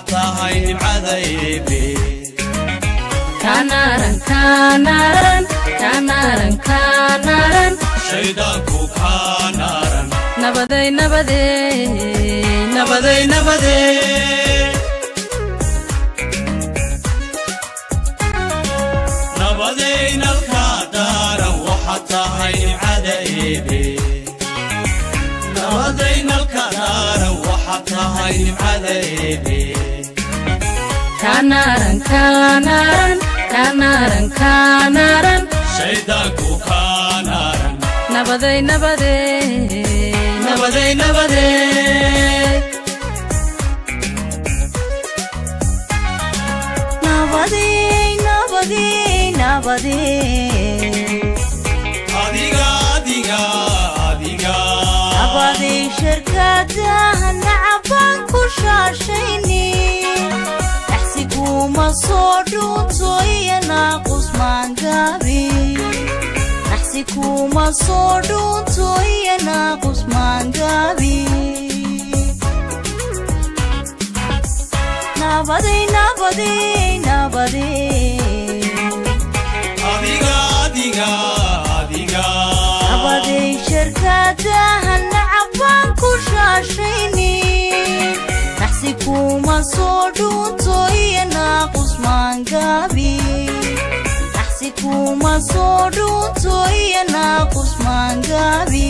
tahay nimcadaybe Kanaran, kanaran, kanaran, kanaran. shaydaanku kaa naaran Nabaday, nabaday, nabaday nabaday nabadaynalkaa daaran waxaad tahay nimcadaybe nabadaynalka daaran waxaad tahay nimcadaybe kanaran, kanaran, kanaran, kanaran. shaydaanku kaa naaran Nabaday, nabaday, nabaday nabaday Nabadi, nabadi, nabadi. adiga adiga adiga Nabadi shirkadaha nacabaan ku shaashayni. Naxsiguma soo dhuunto iyo naaqus maangaabi. Naxsiguma soo dhuunto iyo naaqus maangaabi. Nabadi, nabadi, nabadi. adiga adiga adiga nabaday shirkadaha nacabaan ku shaashayni naxsi kuma soo dhuunto iyo naaqus maangaabi naxsi kuma soo dhuunto iyo naaqus maangaabi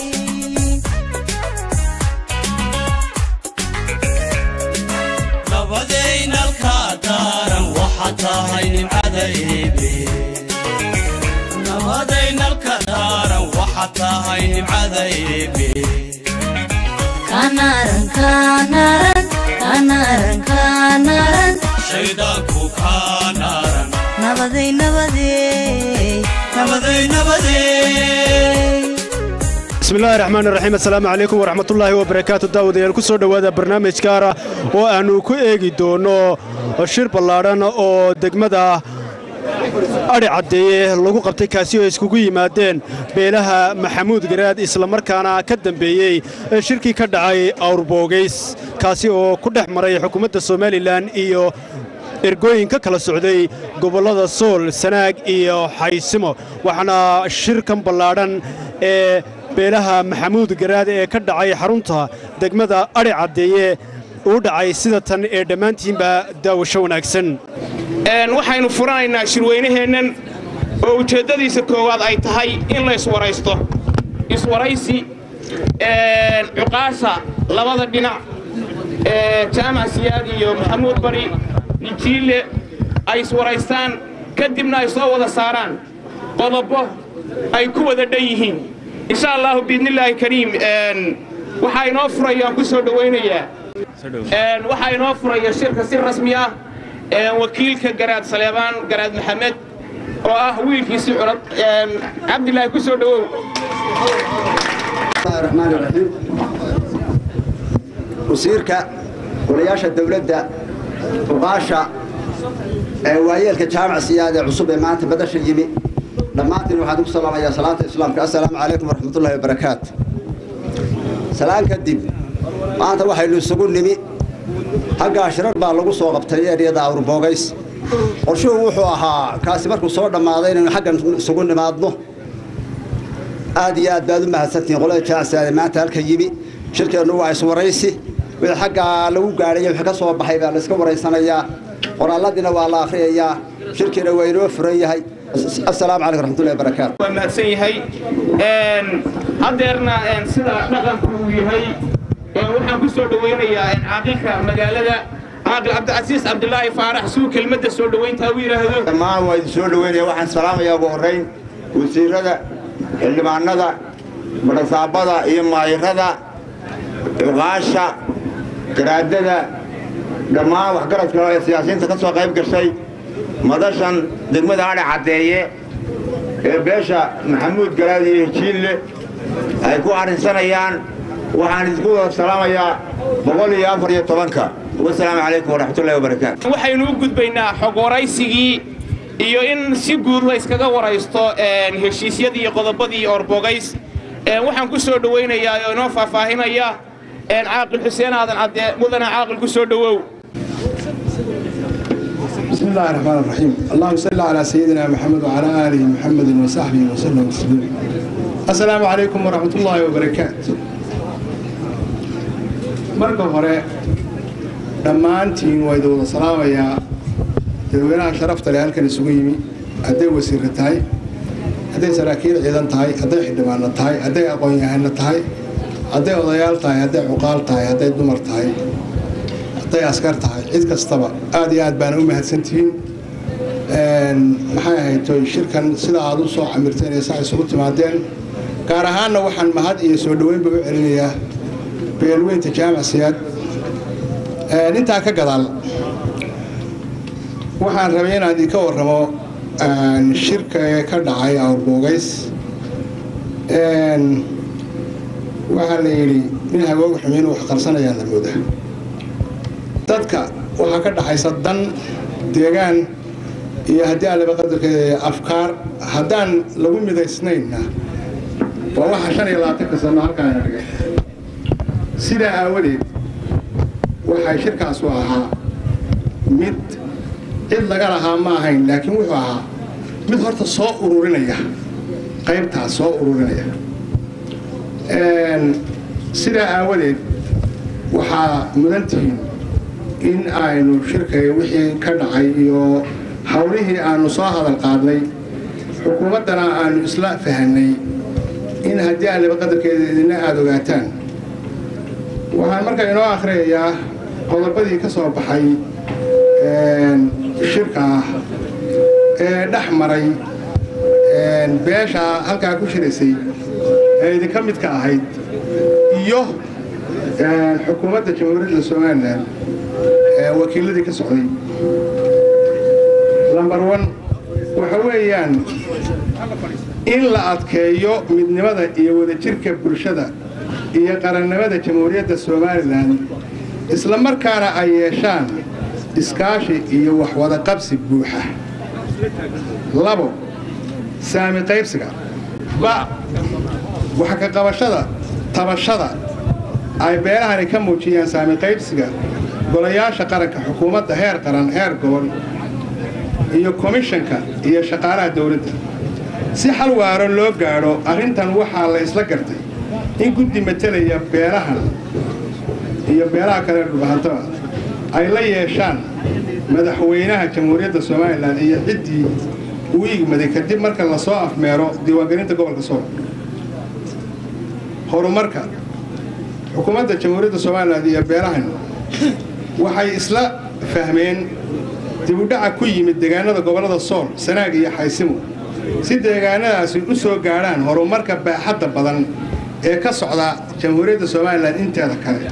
nabadaynalka daaran waxaad tahay nimcadaybe nabadaynalka daaran waxaad tahay nimcadaybe kanaran, kanaran, kanaran, kanaran. shaydaanku kaa naaran nabaday nabaday nabaday nabaday bismillahi raxmaan raxiim assalaamu calaykum waraxmatullaahi wabarakaatu daawadayaal ku soo dhowaada barnaamij gaara oo aannu ku eegi doonno shir ballaadhan oo degmada adhi caddeeye lagu qabtay kaasi oo iskugu yimaadeen beelaha maxamuud garaad islamarkaana ka dambeeyey shirkii ka dhacay awrboogays kaasi oo ku dhex maray xukuumadda somalilan iyo ergooyin ka kala socday gobollada sool sanaag iyo xaysimo waxaana shirkan ballaadhan ee beelaha maxamuud garaad ee ka dhacay xarunta degmada adhi caddeeye uu dhacay sida tan ee dhammaantiinba daawasho wanaagsan waxaynu furanaynaa shirweynaheennan oo ujeeddadiisa koowaad ay tahay in la iswaraysto iswaraysi cuqaasha labada dhinac jaamac siyaad iyo maxamuud bari nijiile ay iswaraystaan kadibna ay soo wada saaraan qodobo ay ku wada dhan yihiin insha allaahu biidnillaahi kariim waxaa inoo furaya aan ku soo dhowaynayaa waxaa inoo furaya shirka si rasmi ah wakiilka garaad saleebaan garaad maxamed oo ah wiilkiisi curad cabdilaahi ku soo dhowow الرحمن الرحيم wasiirka golayaasha dawladda uqaasha ee waayeelka jaamac siyaad ee cusub ee maanta badasha yimi dhammaantiin waxaan ugu salaamayaa salaanta islaamka assalaamu calaykum waraxmatullaahi wabarakaatu salaan kadib maanta waxaynu isugu nimi haggaa shirar baa lagu soo qabtay eryada awrboogays qorshuhu wuxuu ahaa kaasi markuu soo dhammaaday inaynu xaggan isugu nimaadno aad iyo aad baad u mahadsantihiin qolada jaacsiyaade maanta halka yimi shirkeennu waa iswaraysi wixii xaggaa lagu gaadhay wixii ka soo baxay baa layska waraysanayaa qoraaladiina waa la akhriyayaa shirkiina waa inoo furan yahay assalaamu calaykum raxmatullahi wabarakaatu waa mahadsan yahay haddeerna sida dhaqanku uu yahay waxaan ku soo dhowaynayaa caaqilka magaalada caaqil cabdicasiis cabdilaahi faarax suu kelmadda soo dhowayntaa u yidhaahdo dhammaan waa idin soo dhoweynaya waxaan salaamayaa ugu horrayn wasiirada xildhibaanada badhasaabada iyo maayirada cuqaasha garaadada dhammaan waxgaradka ee siyaasiyiinta ka soo qayb gashay madashan degmada adhe caddeeye ee beesha maxamuud garaad iyo hijiille ay ku arrinsanayaan waxaan idinku wada salaamayaa boqol iyo afar iyo tobanka wasalaamu calaykum waraxmatullahi wabarakaatu waxaynu u gudbaynaa xog waraysigii iyo in si guud la yskaga waraysto heshiisyadii iyo qodobadii orbogays waxaan ku soo dhowaynayaa oo inoo faahfaahinaya caaqil xuseen aadan cadde mudana caaqil ku soo dhowow بسم الله الرحمن الرحيم اللهم صل على سيدنا محمد وعلى آله محمد وصحبه وسلم تسليما السلام عليكم ورحمة الله وبركاته marka hore dhammaantiin waa idin wada salaamayaa dadweynaha sharafta leh halkan isugu yimi hadday wasiirra tahay hadday saraakiil ciidan tahay hadday xildhibaano tahay hadday aqoon-yahano tahay hadday odayaal tahay hadday cuqaal tahay hadday dumar tahay hadday askar tahay cid kastaba aad iyo aad baana u mahadsantihiin maxay ahayd toy shirkan sida aad u soo camirteen ee sax isugu timaadeen gaar ahaanna waxaan mahad iyo soo dhoweynba u celinayaa beelweynta jaamac siyaad intaa ka gadaal waxaan rabay inaan idinka warramo shirka ee ka dhacay awrboogays waxaa la yidhi nin hagooga xumiin wax qarsanayaan la moodaa dadka waxaa ka dhaxaysa dan deegaan iyo haddii aan laba qadarkeeda afkaar haddaan lagu midaysnaynna waa waxa shan iyo labaatanka sano halkaana dhigay sidaa aawadeed waxay shirkaasu ahaa mid cid laga lahaa ma ahayn laakiin wuxuu ahaa mid horta soo ururinaya qaybtaas soo ururinaya sidaa aawadeed waxaa mudantihiin in aynu shirkay wixii ka dhacay iyo howlihii aanu soo hadal qaadnay xukuumaddana aanu isla fahanay in haddii aan laba qadarkeeda idina aada ogaataan waxaan markaa inoo akhriyayaa qodobadii ka soo baxay shirka ah ee dhex maray beesha halkaa ku shiraysay ee idinka midka ahayd iyo xukuumadda jamhuuriyadda somalilan ee wakiiladii ka socday lambar one waxa weeyaan in la adkeeyo midnimada iyo wadajirka bulshada iyo qarannimada jamhuuriyadda somalilan isla markaana ay yeeshaan iskaashi iyo waxwada qabsi buuxa labo saami qaybsiga ba waxa ka qabashada tabashada ay beelahani ka muujiyaan saami qaybsiga golayaasha qaranka xukuumadda heer qaran heer gobol iyo komishanka iyo shaqaalaha dowladda si xal waaro loo gaadho arrintan waxaa la isla gartay in guddi matelaya beelahan iyo beelaha kale dhulbahantaba ay la yeeshaan madaxweynaha jamhuuriyadda somalilan iyo ciddii uu igmaday kadib marka lasoo afmeero diiwaangelinta gobolka sool horumarka xukuumadda jamhuuriyadda somalilan iyo beelahan waxay isla fahmeen dibudhaca ku yimid deegaanada gobollada sool sanaag iyo xaysimo si deegaanadaasi u soo gaadhaan horumarka baaxadda badan ee ka socda jamhuuriyadda somalilan inteeda kale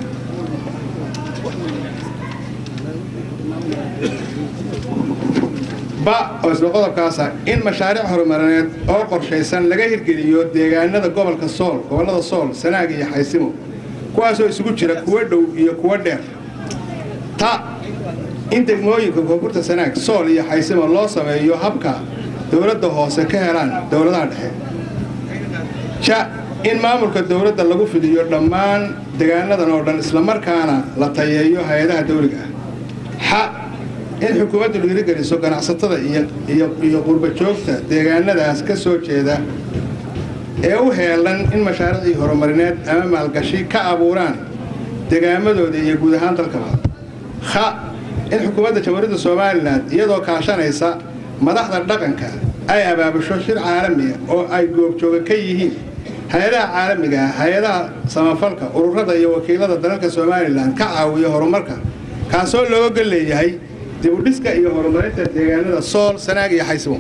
ba oo isla qodobkaasa in mashaariic horumarineed oo qorshaysan laga hirgeliyo deegaanada gobolka sool gobollada sool sanaag iyo xaysimo kuwaasoo isugu jira kuwo dhow iyo kuwo dheer ta in degmooyinka koonfurta sanaag sool iyo xaysimo loo sameeyo habka dowladda hoose ka helaan dowladaha dhexe ja in maamulka dowladda lagu fidiyo dhammaan deegaanadan oo dhan islamarkaana la tayeeyo hay-adaha dawliga ah xa in xukuumaddu dhiirigeliso ganacsatada iyo qurba joogta deegaanadaas ka soo jeeda ee u heelan in mashaariicii horumarineed ama maalgashi ka abuuraan degaamadooda iyo guud ahaan dalkaba kha in xukuumadda jamhuuriyadda somalilan iyadoo kaashanaysa madaxda dhaqanka ay abaabusho shir caalamiya oo ay goobjooga ka yihiin hay-adaha caalamiga ah hay-adaha samafalka ururada iyo wakiilada dalalka somalilan ka caawiya horumarka kaasoo looga gol leeyahay dibudhiska iyo horumarinta deegaanada sool sanaag iyo xaysimo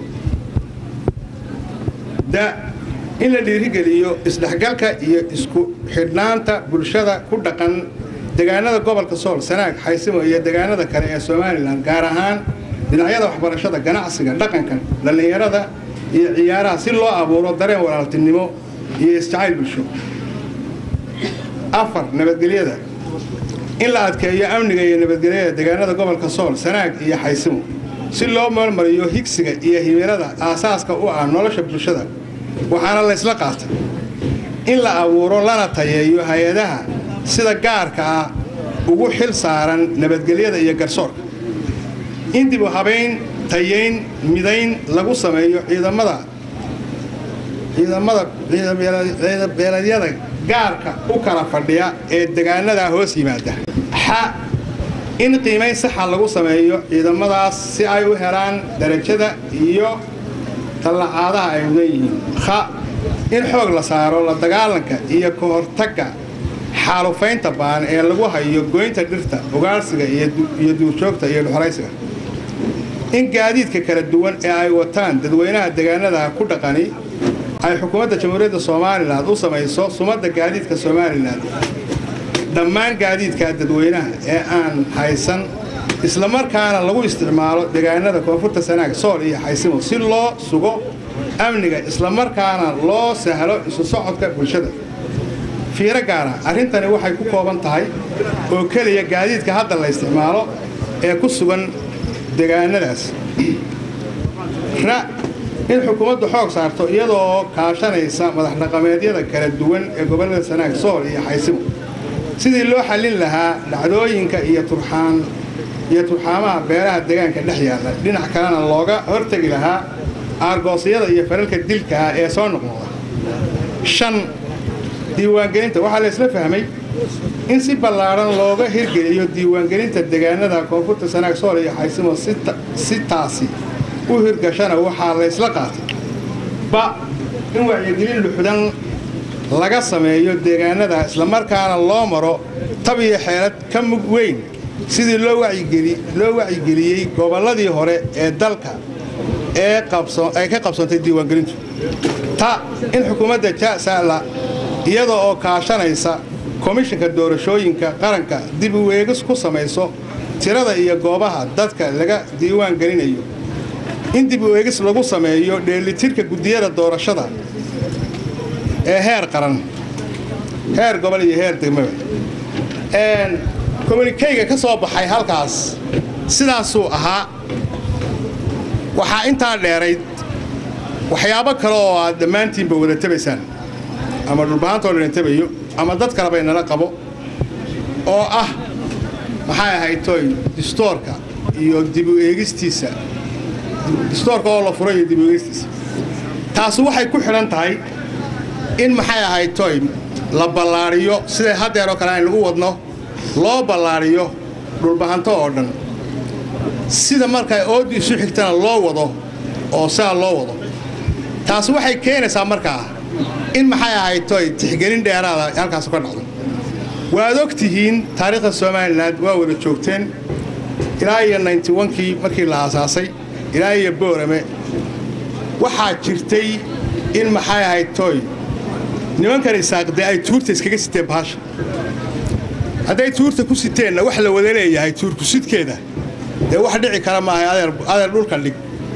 da in la dhiirigeliyo isdhexgalka iyo isku xidhnaanta bulshada ku dhaqan deegaanada gobolka sool sanaag xaysimo iyo deegaanada kale ee somalilan gaar ahaan dhinacyada waxbarashada ganacsiga dhaqanka dhallinyarada iyo ciyaaraha si loo abuuro dareen walaaltinimo iyo isjacayl bulsho afar nabadgelyada in la adkeeyo amniga iyo nabadgelyada deegaanada gobolka sool sanaag iyo xaysimo si loo meelmariyo higsiga iyo himilada aasaaska u ah nolosha bulshada waxaana la ysla qaatay in la abuuro lana tayeeyo hay-adaha sida gaarka ah ugu xil saaran nabadgelyada iyo garsoorka in dib u habayn tayayn midayn lagu sameeyo ciidamada ciidamada ciidabeeladyada gaarka u kala fadhiya ee degaanadaa hoos yimaada xa in qiimayn saxa lagu sameeyo ciidamadaas si ay u helaan darajada iyo tallacaadaha ay mudan yihiin kha in xoog la saaro la dagaalanka iyo ka hortagga xaalufaynta baan ee lagu hayo goynta dhirta ugaarsiga iyo duurjoogta iyo dhuxolaysiga in gaadiidka kala duwan ee ay wataan dadweynaha degaanada ku dhaqani ay xukuumadda jamhuuriyadda somalilan u samayso sumadda gaadiidka somalilan dhammaan gaadiidka dadweynaha ee aan haysan islamarkaana lagu isticmaalo degaanada koonfurta sanaag sool iyo xaysimo si loo sugo amniga islamarkaana loo sahlo isu socodka bulshada fiiro gaara arrintani waxay ku kooban tahay oo keliya gaadiidka hadda la isticmaalo ee ku sugan degaanadaas ra in xukuumaddu xoog saarto iyadoo kaashanaysa madax dhaqameedyada kala duwan ee gobollada sanaag sool iyo xaysimo sidii loo xallin lahaa dhacdooyinka iyo turxaan iyo turxaamaha beeraha deegaanka dhex yaalla dhinac kalena looga hortegi lahaa aargoosyada iyo faralka dilka ah ee soo noqnoqda shan diiwaangelinta waxaa la isla fahmay in si ballaadhan looga hirgeliyo diiwaangelinta degaanada koonfurta sanaag sool iyo xaysimo si taasi u hirgashana waxaa la ysla qaatay ba in wacyigelin luxdan laga sameeyo deegaanada islamarkaana loo maro tab iyo xeelad ka mug weyn sidii loo wacyigeliyey gobolladii hore ee dalka ay ka qabsantay diiwaangelintu ta in xukuumadda jasala iyada oo kaashanaysa komishinka doorashooyinka qaranka dib u eegis ku samayso tirada iyo goobaha dadka laga diiwaan gelinayo in dib u eegis lagu sameeyo dheelitirka guddiyada doorashada ee heer qaran heer gobol iyo heer degmaba komunikeyga ka soo baxay halkaas sidaasuu ahaa waxaa intaa dheerayd waxyaabo kale oo aad dhammaantiinba wada tabaysaan ama dhulbahantoo dhan tabayo ama dad kaleba inala qabo oo ah maxay ahayd toy distoorka iyo dib u eegistiisa distoorka oo la furay iyo dib u eegistiisa taasi waxay ku xidhan tahay in maxay ahayd toy la ballaadhiyo siday haddeeroo kale aynu u wadno loo ballaadhiyo dhulbahanto oo dhan sida markaa ooddi isu xigtana loo wado oo sidaa loo wado taasi waxay keenaysaa markaa in maxay ahayd toy tixgelin dheeraada halkaas ka dhacdo waad og tihiin taariikhda somalilan waa wada joogteen ilaa iyo kii markii la aasaasay ilaa iyo boorame waxaa jirtay in maxay ahayd toy nimankan isaaqde ay tuurta iskaga siteen bahasha hadday tuurta ku siteenna wax la wada leeyahay tuurku sidkeeda dee wax dhici kara maahay adeer dhulka dhig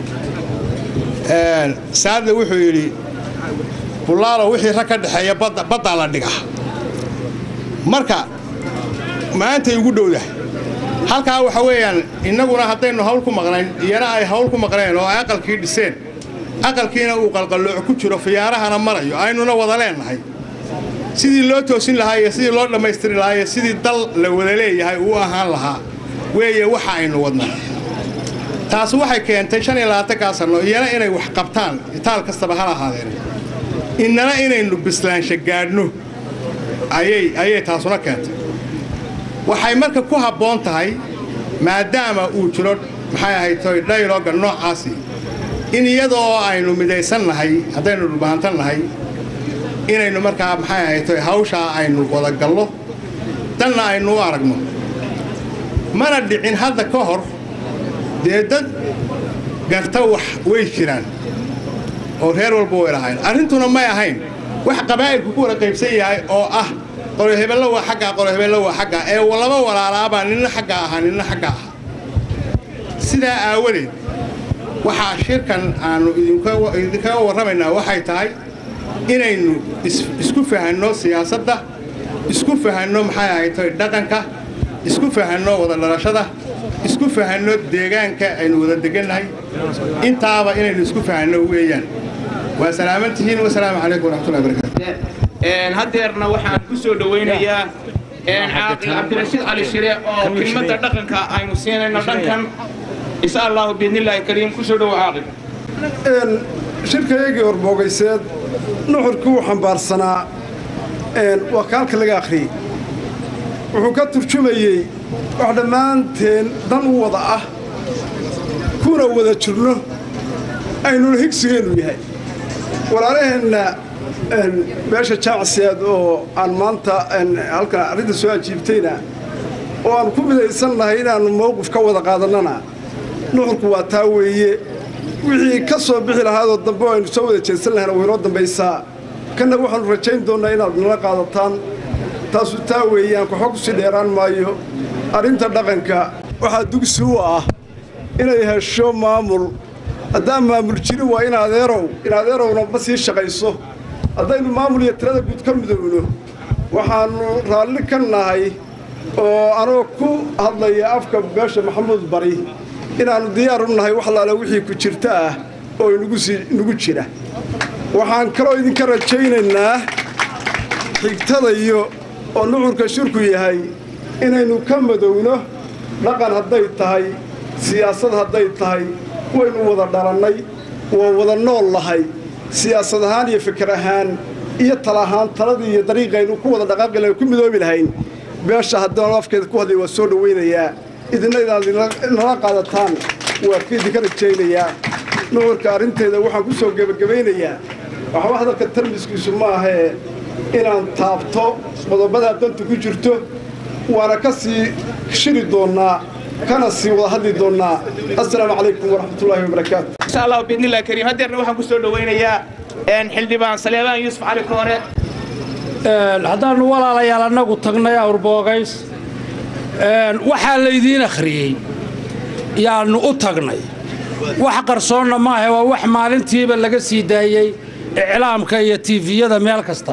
saadle wuxuu yidhi bulaalo wixii rag ka dhexeeya baddaa la dhiga marka maantay ugu dhowdahay halkaa waxa weeyaan innaguna haddaynu hawl ku maqnayn iyana ay hawl ku maqneen oo ay aqalkii dhiseen aqalkiina uu qalqallooco ku jiro fiyaarahana marayo aynuna wada leennahay sidii loo toosin lahaa iyo sidii loo dhammaystiri lahaa iyo sidii dal la wada leeyahay uu ahaan lahaa weeye waxa aynu wadnaa taasi waxay keentay shan iyo labaatankaa sanno iyana inay wax qabtaan itaal kastaba hal ahaadeen innana inaynu bislaansha gaadhno ayay taasuna keentay waxay marka ku habboon tahay maadaama uu jiro maxay ahayd toy dhayloga noocaasi in iyadoo aynu midaysan nahay haddaynu dhulbahantan nahay inaynu markaa maxay ahayd toy hawshaa aynu wadagallo danna aynu u aragno mana dhicin hadda ka hor dee dad garta wax way jiraan oo reer walba way lahayn arrintuna may ahayn wax qabaa'ilku ku wada qaybsan yahay oo ah qorohebello waa xaggaa qorohebello waa xaggaa ee laba walaalaabaa ninna xaggaa ahaa ninna xaggaa ahaa sidaa aawadeed waxaa shirkan aannu idinkaga warramaynaa waxay tahay inaynu isku fahanno siyaasadda isku fahanno maxay ahayd toy dhaqanka isku fahanno wada dhalashada isku fahanno deegaanka aynu wada degannahay intaaba inaynu isku fahanno weeyaan waa salaaman tihiin wasalaamu calaykum waraxmatullahi barakatu haddeerna waxaan ku soo dhowaynayaa caaqil cabdirashiid cali shire oo kelmadda dhaqanka aynu siinayno dhankan insha allahu biidnillaahi kariim ku soo dhowo caaqil shirkayagii horbogayseed nuxurkii uu xambaarsanaa waa kaalka laga akhriyey wuxuu ka turjumayey wax dhammaanteen dan u wada ah kuna wada jirno aynuna higsigeennu yahay walaalaheenna meesha jaamacsiyaad oo aan maanta halkan arrinta soo ajiibtayna oo aan ku midaysannahay inaannu mowqif ka wada qaadannana nuxurku waa taa weeye wixii ka soo bixi lahaadoo dambe oo aynu soo wada jeedsan lahayna waynoo dambaysaa kanna waxaannu rajayn doonnaa inaad nala qaadataan taasu taa weeye aan koxo ku sii dheeraan maayo arrinta dhaqanka waxaa dugsi u ah inay hesho maamul haddaan maamul jirin waa in adeerow in adeerowna ma sii shaqayso haddaynu maamul iyo tirada guud ka midowno waxaannu raalli ka nahay oo anoo ku hadlaya afka beesha maxamuud bari inaannu diyaar u nahay wax laale wixii ku jirta ah oo inugu jira waxaan kaloo idinka rajaynaynaa xigtadayo oo nuxurka shirku yahay inaynu ka madowno dhaqan hadday tahay siyaasad hadday tahay waynu wada dhalannay waa wada nool lahay siyaasad ahaan iyo fikir ahaan iyo tala ahaan taladii iyo dariiqaynu ku wada dhaqaaqi lahayn ku midoobi lahayn beesha haddaan afkeeda ku hadlay waa soo dhowaynayaa idinna inaad nala qaadataan waa idinka rajaynayaa nuxurka arrinteeda waxaan ku soo gebagabaynayaa waxba hadalka tarmiskiisu ma ahee inaan taabto qodobadaa danta ku jirto waana ka sii shiri doonnaa kana sii wada hadli doonnaa assalaamu calaykum waraxmatullaahi wabarakaatu insha allahu biidnillahi kariim haddeerna waxaan ku soo dhowaynayaa xildhibaan saleebaan yuusuf cali koore haddaannu walaalayaal annagu tagnay awrboogays waxaa laydiin akhriyey yaannu u tagnay wax qarsoonna maaha waa wax maalintiiba laga sii daayey iclaamka iyo tiifiyada meel kasta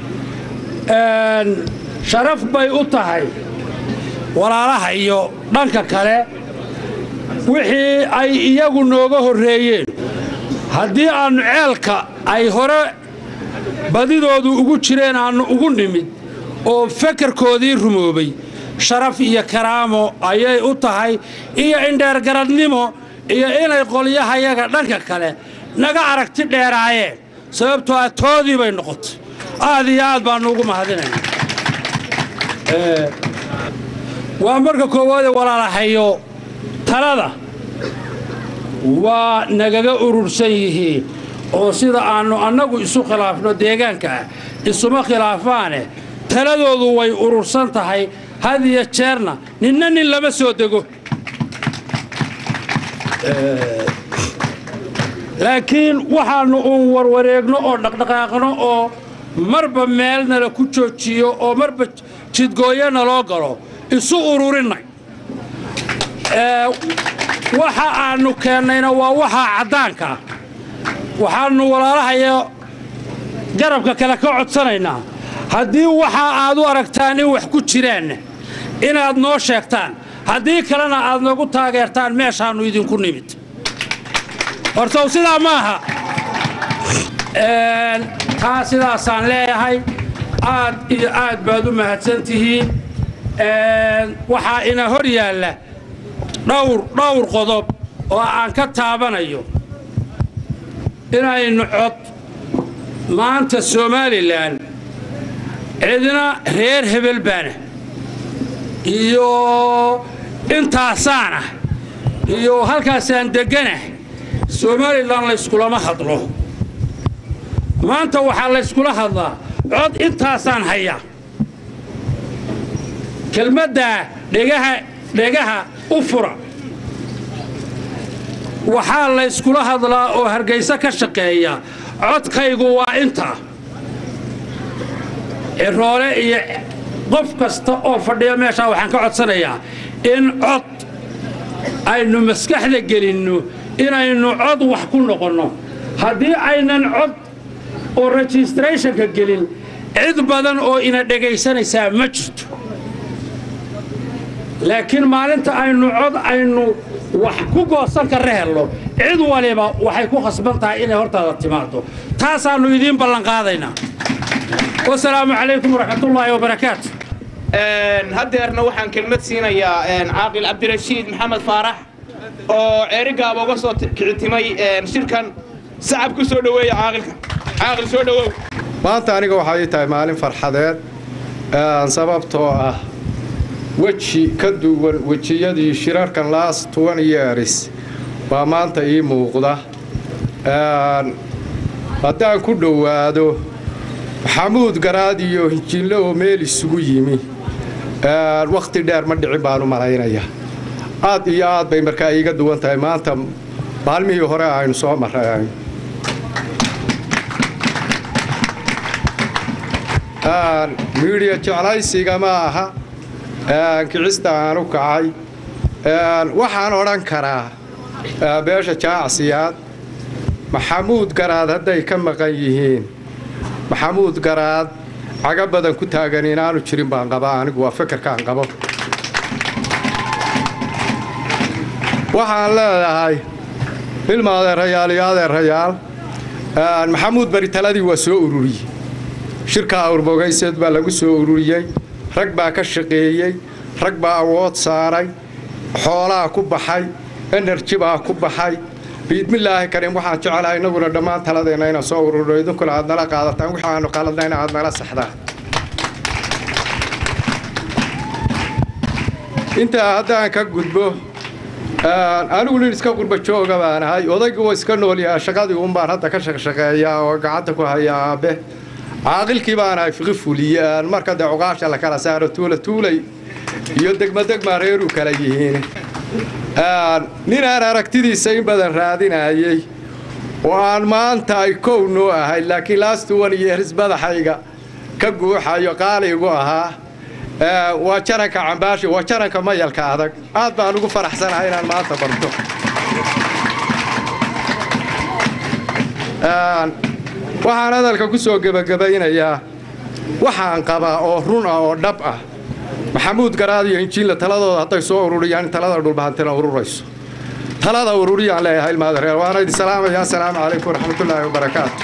sharaf bay u tahay walaalaha iyo dhanka kale wixii ay iyagu nooga horreeyeen haddii aannu ceelka ay hore badidoodu ugu jireen aannu ugu nimid oo fekerkoodii rumoobay sharaf iyo karaamo ayay u tahay iyo indheergaradnimo iyo inay qolyahayaga dhanka kale naga aragti dheeraayeen sababtoo ah toodii bay noqotay aad iyo aad baannu ugu mahadinayna waa marka koowaade walaalahayo talada waa nagaga urursan yihiin oo sida aannu annagu isu khilaafno deegaanka ah isuma khilaafaane taladoodu way urursan tahay had iyo jeerna ninna nin lama soo dego laakiin waxaannu uun warwareegno oo dhaqdhaqaaqno oo marba meelnala ku joojiyo oo marba jidgooyana loo galo isu ururinay waxa aannu keennayna waa waxaa caddaanka ah waxaannu walaalahayo garabka kale ka codsanaynaa haddii waxaa aad u aragtaan in wax ku jiraanna inaad noo sheegtaan haddii kalena aad nagu taageertaan meeshaannu idinku nimid hortow sidaa ma aha taa sidaasaan leeyahay aad iyo aad baad u mahadsan tihiin waxaa ina hor yaalla dhawr dhowr qodob oo aan ka taabanayo inaynu cod maanta somalilan cidna reer hebel baana iyo intaasaanah iyo halkaasaan degganah somalilan layskulama hadlo maanta waxaa layskula hadlaa cod intaasaan hayaa kelmaddaa dhegaha dhegaha u fura waxaa layskula hadlaa oo hargayso ka shaqeeya codkaygu waa intaa ciroole iyo qof kasta oo fadhiya meeshaa waxaan ka codsanayaa in cod aynu maskaxda gelinno inaynu cod wax ku noqonno haddii aynan cod oo registrathonka gelin cid badan oo ina dhegaysanaysaa ma jirto laakiin maalinta aynu cod aynu wax ku goosan karra helno cid waliba waxay ku khasban tahay inay hortaada timaado taasaannu idiin ballanqaadaynaa wasalaamu calaykum waraxmatullaahi wabarakaatu haddeerna waxaan kelmad siinayaa caaqil cabdirashiid maxamed faarax oo ceerigaaba uga soo kicitimay shirkan sacab ku soo dhoweeya caaqilka caaqil soo dhowow maanta aniga waxaa ii tahay maalin farxadeed sababtoo ah weji ka duwan wejiyadii shirarkan laas tuwan yeeris baa maanta ii muuqda haddaan ku dhowaado maxamuud garaad iyo hinjinle oo meel isugu yimi wakhti dheer ma dhicin baan u malaynayaa aad iyo aad bay markaa iiga duwan tahay maanta maalmihii hore aynu soo marray miidhiya jeclaysiga ma aha kicista aan u kacay waxaan odhan karaa beesha jaacsiyaad maxamuud garaad hadday ka maqan yihiin maxamuud garaad caga badan ku taagan inaanu jirin baan qabaa anigu waa fekerkaan qabo waxaan leedahay ilma adeerayaal iyo adeerayaal maxamuud bari taladii waa soo ururiyey shirka awrbogayseed baa lagu soo ururiyey rag baa ka shaqeeyey rag baa awood saaray xoolaa ku baxay enerji baa ku baxay biidmillaahi karim waxaan jecelahay innaguna dhammaan taladeenna inaan soo ururno idinkuna aad nala qaadataan wixii aanu qaladnayna aad nala saxdaan intaa haddaan ka gudbo anigu nin iska qurba jooga baan ahay odaygu waa iska noolyaha shaqadii uunbaan hadda ka shaqshaqeeyaa oo gacanta ku haya aabe caaqilkii baan ahay fiqi fuliyaan marka dee cuqaasha la kala saaro tuula tuulay iyo degmadegmaa reeruu kala yihiin nin aan aragtidiisa in badan raadinayey oo aan maanta ay kow noo ahay laakiin laastuwan iyo heris madaxayga ka guuxayo qaaligu ahaa waa jaranka cambaashi waa jaranka mayalka adag aad baan ugu faraxsanahay inaan maanta barto waxaan hadalka ku soo gebagabaynayaa waxaan qabaa oo run ah oo dhab ah maxamuud garaad iyo injiinla taladooda hadday soo ururiyaan in talada dhulbahantina ururayso talada ururiyaan leeyahay ilmaadareer waana idin salaamaya assalaamu calaykum waraxmatullaahi wabarakaatu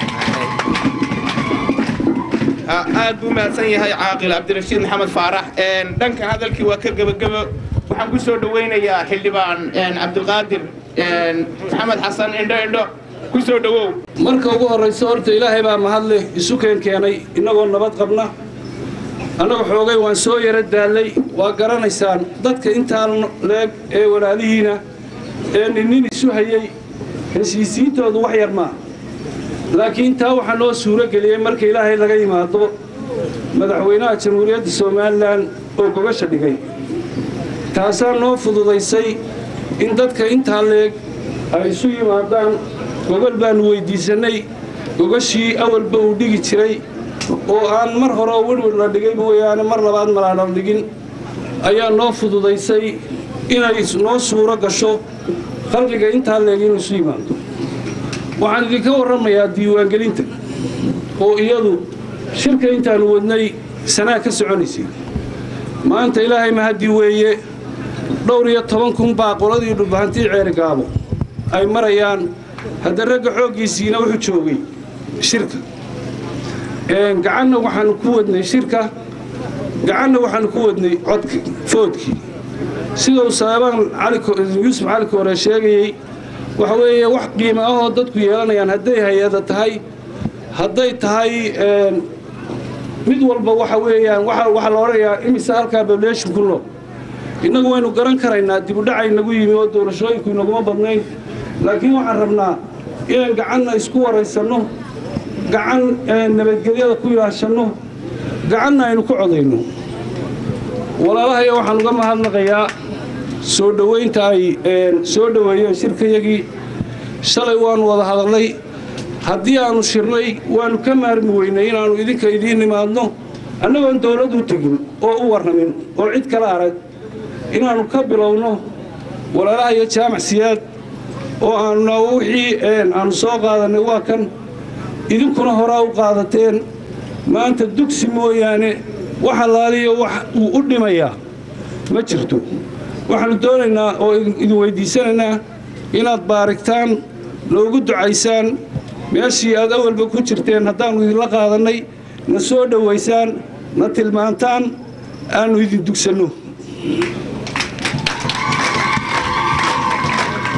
aad buu mahadsan yahay caaqil cabdirashiid maxamed faarax dhankan hadalkii waa ka gebagebo waxaan ku soo dhowaynayaa xildhibaan cabdilqaadir maxamed xasan indho indho ku soo dhowow marka ugu horrayso horta ilaahay baa mahadleh isu keen keenay innagoo nabad qabna annaga xoogay waan soo yara daallay waa garanaysaan dadka intaan leeg ee walaalihiina ee ninnin isu hayey heshiisiintoodu wax yar maa laakiin taa waxaa noo suuro geliyey marka ilaahay laga yimaado madaxweynaha jamhuuriyadda somalilan oo gogasha dhigay taasaa noo fududaysay in dadka intaa leeg ay isu yimaadaan gogol baannu weyddiisannay gogashii awalba uu dhigi jiray oo aan mar hore werwer la dhigay mooyaane mar labaad malaadhal dhigin ayaa noo fududaysay inay noo suuro gasho khalqiga intaa leeg inuu isu yimaado waxaan idinka warramayaa diiwaangelinta oo iyadu shirka intaannu wadnay sanaa ka soconaysay maanta ilaahay mahadii weeye dhowr iyo toban kun baa qoladii dhulbahantii ceerigaabo ay marayaan hadda ragga xooggiisiina wuxuu joogay shirka gacanna waxaannu ku wadnay shirka gacanna waxaannu ku wadnay codka foodkii sida uu saabaan yuusuf cali koore sheegayey waxa weeye wax qiimo ahoo dadku yeelanayaan hadday hay-ada tahay hadday tahay mid walba waxa weeyaan waxaa la odhanayaa imise halkaa bableeshin ku nool innagu waynu garan karaynaa dibudhacay nagu yimi oo doorashooyinku inaguma badnayn laakiin waxaan rabnaa inaan gacanna isku waraysanno gacan nabadgelyada ku ilaashanno gacanna aynu ku codayno walaalahaya waxaan uga mahadnaqayaa soo dhowaynta ay soo dhoweeyeen shirkayagii shalay waannu wada hadallay haddii aannu shirnay waannu ka maarmi weynay inaannu idinka idiin nimaadno annagoon dawlad u tegin oo u warramin oo cid kala arag inaannu ka bilowno walaalaha iyo jaamac siyaad oo aanuna wixii aannu soo qaadannay waa kan idinkuna horaa u qaadateen maanta dugsi mooyaane wax allaaliyo wax uu u dhimayaa ma jirto waxaannu doonaynaa oo idin weyddiisanaynaa inaad baarigtaan noogu ducaysaan meeshii aad awalba ku jirteen haddaannu idinla qaadannay na soo dhowaysaan na tilmaantaan aannu idin dugsanno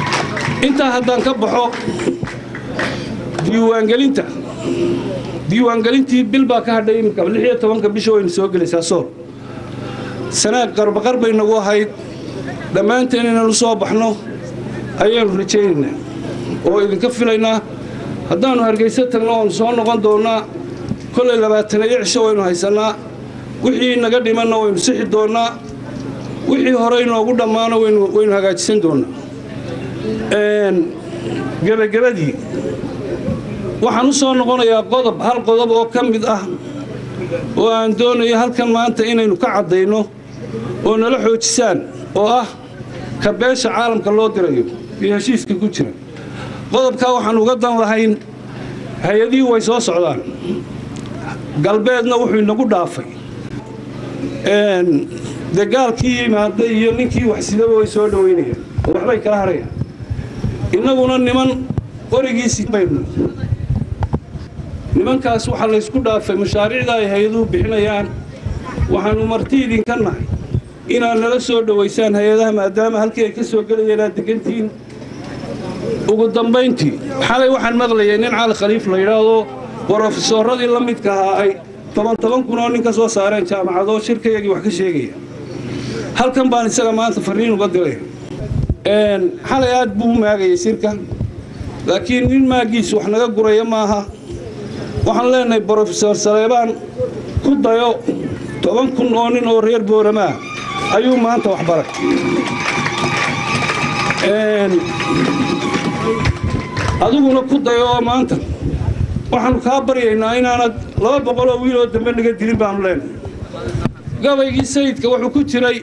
intaa haddaan ka baxo diiwaangelinta diiwaangelintii bil baa ka hadhay iminka lix iyo tobanka bisha waynu soo gelaysaa sool sanaag qarbaqar bay nagu ahayd dhammaanteen inaynu soo baxno ayaanu rajaynaynaa oo idinka filaynaa haddaannu hargayso tagno oonu soo noqon doonnaa kollay labaatana iyo cisho waynu haysannaa wixii naga dhimanna waynu sixi doonnaa wixii hore inoogu dhammaano waynu hagaajisan doonnaa gebagabadii waxaan u soo noqonayaa qodob hal qodob oo ka mid ah oo aan doonayo halkan maanta inaynu ka caddayno oo nala xoojisaan oo ah ka beesha caalamka loo dirayo iyo heshiiska ku jira qodobkaa waxaan uga dan lahayn hay-adihii way soo socdaan galbeedna wuxuu inagu dhaafay dagaalkii yimaada iyo ninkii waxsidaba way soo dhowaynayaan oo waxbay kala harayaan innaguna niman qorigiisii baynu nimankaas waxaa laysku dhaafay mashaariicda ay hay-aduhu bixinayaan waxaannu marti idinka nahay inaad nala soo dhowaysaan hay-adaha maadaama halkii ay ka soo gelayeen aad degantihiin ugu dambayntii xalay waxaan maqlayay nin cali khaliif la yidhaahdo brofesoorradii la midka ahaa ay toban toban kun oo nin ka soo saareen jaamacadoo shirkayagii wax ka sheegaya halkan baan isaga maanta farriin uga diray xalay aad buu u maagayay shirka laakiin nin maagiisu wax naga guraya maaha waxaan leenahay brofesor saleebaan ku dayo toban kun oo nin oo reer booramaa ayuu maanta wax baray adiguna ku dayo oo maanta waxaannu kaa baryaynaa inaanad laba boqoloo wiiloo dambe naga dilin baannu leenahay gabaygii sayidka wuxuu ku jiray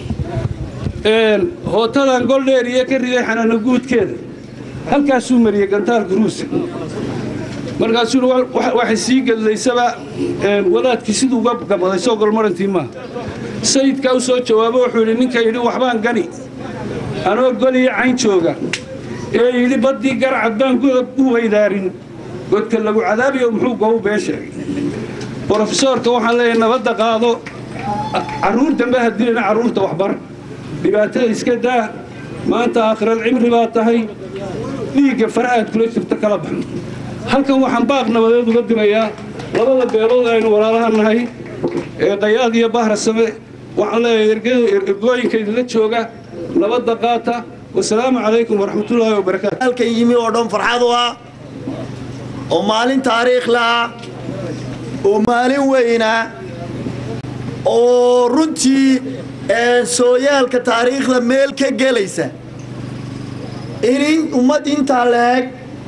hootadan goldheer iyo ka riday xanaano guudkeeda halkaasuu mariyey gantaalka ruusa markaasuu waxay sii gedlaysaba wadaadkii siduu uga gabaday soo golmarantii maaha sayidkaa u soo jawaabo wuxuu yidhi ninka yidhi waxbaan gani anoo goliyo cayn jooga ee yidhi baddii garcad baan godob u weydaarin godka lagu cadaabiyo muxuu gobu bee sheegay brofesoorka waxaan leeyahay nabadda qaado carruur dambe hadilina carruurta waxbar dhibaatada iska daa maanta aakhiral cimri baa tahay dhiigga farahaad kula jirta kala bax halkan waxaan baaq nabadeed uga dirayaa labada beelood aynu walaalaha nahay ee qayaad iyo bahra same waxaan leeyahay ergooyinka idinla jooga nabadda qaata wasalaamu calaykum waraxmatullaahi wabarakaatu halkan yimi oo dhan farxad u ah oo maalin taariikhla ah oo maalin weyna oo runtii sooyaalka taariikhda meel ka gelaysa in ummad intaa leeg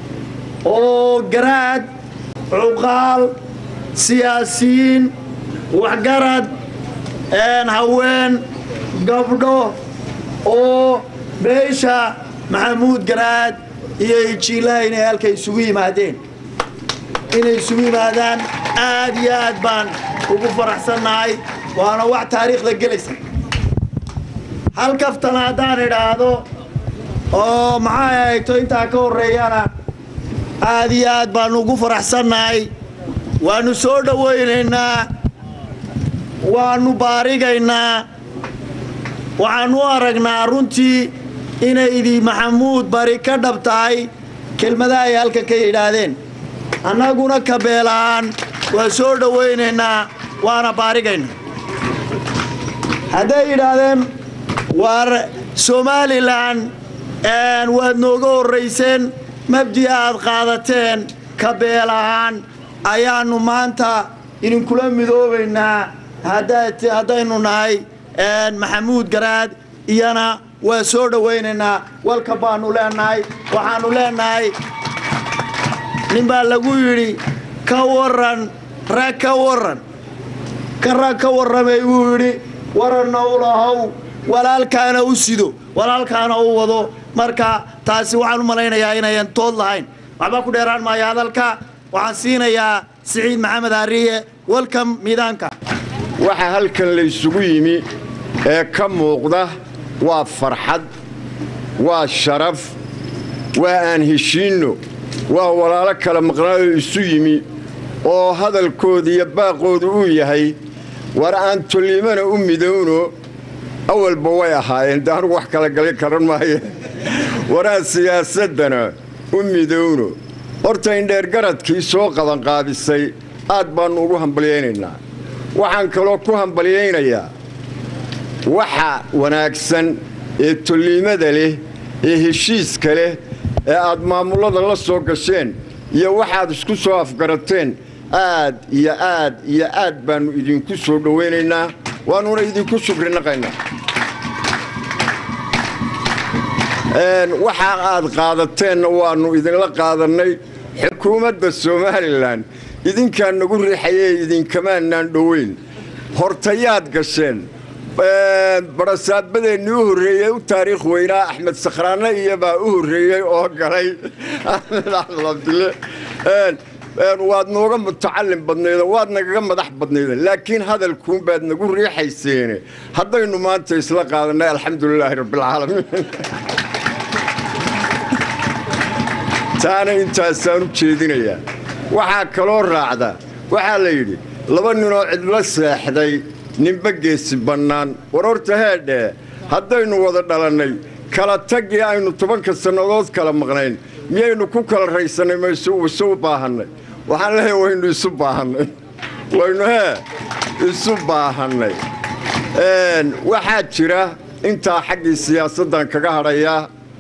oo garaad cuqaal siyaasiyiin waxgarad haween gabdho oo beesha maxamuud garaad iyo ijiilaha inay halka isugu yimaadeen inay isugu yimaadaan aad iyo aad baan ugu faraxsannahay waana wax taariikhda gelaysa hal kaftana haddaan idhaahdo oo maxay ahayto intaa ka horreeyana aad iyo aad baannu ugu faraxsannahay waannu soo dhowaynaynaa waannu baarigaynaa waxaannu u aragnaa runtii inaydii maxamuud bari ka dhab tahay kelmadaha ay halkan ka yidhaahdeen annaguna kabeelahaan waa soo dhowaynaynaa waana baarigaynaa hadday yidhaahdeen waar somalilan waad nooga horrayseen mabdi aad qaadateen kabeel ahaan ayaannu maanta idinkula midoobaynaa haddaynu nahay maxamuud garaad iyana waa soo dhowaynaynaa walka baannu leenahay waxaannu leenahay nin baa lagu yidhi ka warran rag ka warran ka rag ka warramay buu yidhi waranna u lahow walaalkaana u sido walaalkaana u wado marka taasi waxaan u malaynayaa inayan tood lahayn waxba ku dheeraan maayo hadalka waxaan siinayaa siciid maxamed ariye welcom miidaanka waxa halkan la isugu yimi ee ka muuqda waa farxad waa sharaf waa aan heshiinno waa walaalo kala maqnaadoo isu yimi oo hadalkooda iyo baaqoodu uu yahay war aan tollimana u midowno awalba way ahaayeen de anugu wax kala galin karan maaye waraa siyaasaddana u midowno horta indheergaradkii soo qabanqaabisay aad baannu ugu hambalyaynaynaa waxaan kaloo ku hambalyaynayaa waxa wanaagsan ee tolliimada leh ee heshiiska leh ee aad maamullada la soo gasheen iyo waxaad isku soo afgarateen aad iyo aad iyo aad baannu idinku soo dhowaynaynaa waannuna idinku shukrinaqaynaa waxa aad qaadateenna waannu idinla qaadannay xukuumadda somalilan idinkaa nagu riixayee idinkamaanaan dhoweyn hortayaad gasheen barasaabadeenni u horreeyey u taariikh weynaa axmed sakhraanne iyobaa u horreeyey oo galay axmed axmed cabdille waad nooga mutacallin badnayda waad nagaga madax badnayda laakiin hadalkuunbaad nagu riixayseene haddaynu maanta isla qaadannay alxamdulilaahi rabbialcaalamiin taana intaasaan u jeedinayaa waxaa kaloo raacda waxaa la yidhi laba ninoo cidlo seexday ninba geesi bannaan war horta heedhee haddaynu wada dhalannay kala taggii aynu tobanka sannadood kala maqnayn miyaynu ku kala raysannay mayse isu baahannay waxaan leeyahay waynu isu baahannay waynu hee isu baahannay waxaa jira intaa xaggii siyaasaddan kaga hadhayaa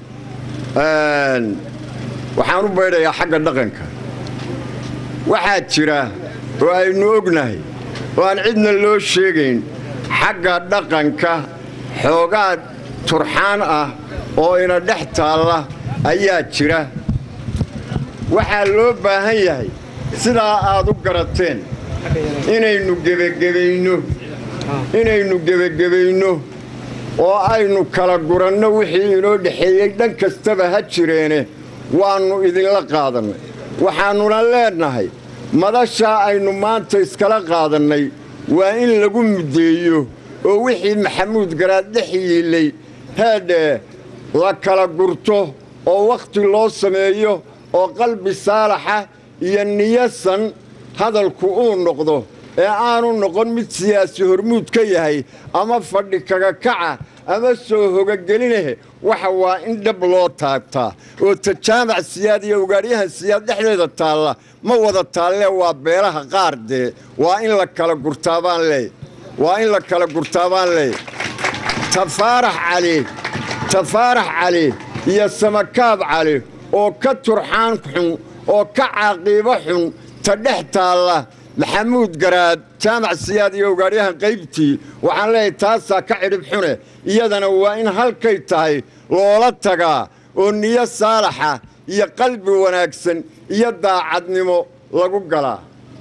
waxaan u baydhayaa xagga dhaqanka waxaa jira oo aynu ognahay oo aan cidna loo sheegayn xagga dhaqanka xoogaa turxaan ah oo ina dhex taalla ayaa jira waxaa loo baahan yahay sidaa aad u garateen inaynu gebagebayno inaynu gebagebayno oo aynu kala guranno wixii inoo dhexeeyey dhan kastaba ha jireene waannu idinla qaadannay waxaannuna leennahay madashaa aynu maanta iskala qaadannay waa in lagu muddeeyo oo wixii maxamuud garaad dhex yiillay heedhee la kala gurto oo wakhti loo sameeyo oo qalbi saalaxa iyo niyasan hadalku uu noqdo ee aanu noqon mid siyaasi hormuud ka yahay ama fadhi kaga kaca ama soo hogagelinah waxa waa in dhab loo taagtaa oo tajaamac siyaad iyo ugaadhyahan siyaad dhexdeeda taalla ma wada taallee waa beelaha qaar dee waa in la kala gurtaabaan leey waa in la kala gurtaabaan leey tafaarax cali tafaarax cali iyo samakaab cali oo ka turxaan xun oo ka caaqiibo xun ta dhex taalla maxamuud garaad jaamac siyaad iyo ugaadhyahan qaybtii waxaan leeyahay taasaa ka cidhib xune iyadana waa in halkay tahay loola tagaa oo niyo saalaxa iyo qalbi wanaagsan iyo daacadnimo lagu galaa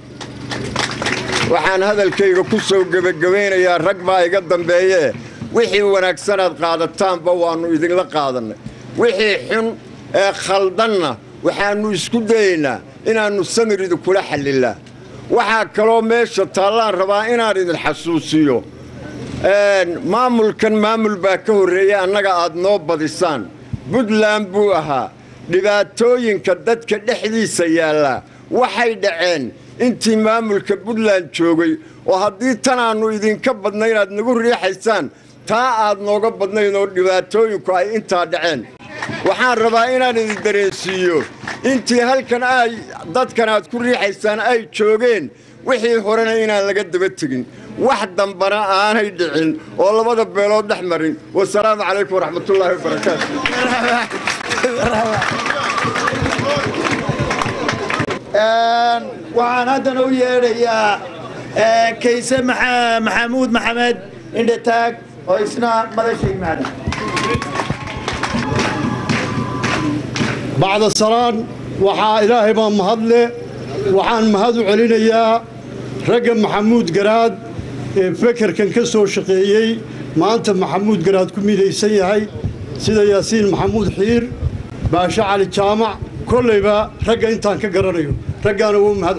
waxaan hadalkayga ku soo gebagabaynayaa rag baa iga dambeeyee wixii wanaagsanaad qaadataanba waannu idinla qaadannay wixii xun ee khaldanna waxaannu isku dayaynaa inaannu samir idinkula xallilaa waxaa kaloo meesha taallaan rabaa inaan idin xasuusiyo maamulkan maamul baa ka horreeyey annaga aad noo badisaan buntland buu ahaa dhibaatooyinka dadka dhexdiisa yaallaa waxay dhaceen intii maamulka buntland joogay oo haddii tanaannu idinka badna inaad nagu riixaysaan taa aad nooga badnayn oo dhibaatooyinku ay intaa dhaceen waxaan rabaa inaan idin dareensiiyo intii halkan ay dadkan aad ku riixaysaan ay joogeen wixii horena inaan laga daba tegin wax dambana aanay dhicin oo labada beelood dhex marin wasalaamu calaykum waraxmatullaahi wabarakaatu waxaan haddana u yeedhayaa kayse maxamuud maxamed indhataag oo isna madasha yimaada bacda salaan waxaa ilaahay baa mahadle waxaan mahad u celinayaa ragga maxamuud garaad ee fekerkan ka soo shaqeeyey maanta maxamuud garaad ku midaysan yahay sida yaasiin maxamuud xiir baashe cali jaamac kollayba ragga intaan ka garanayo raggaana wuu mahad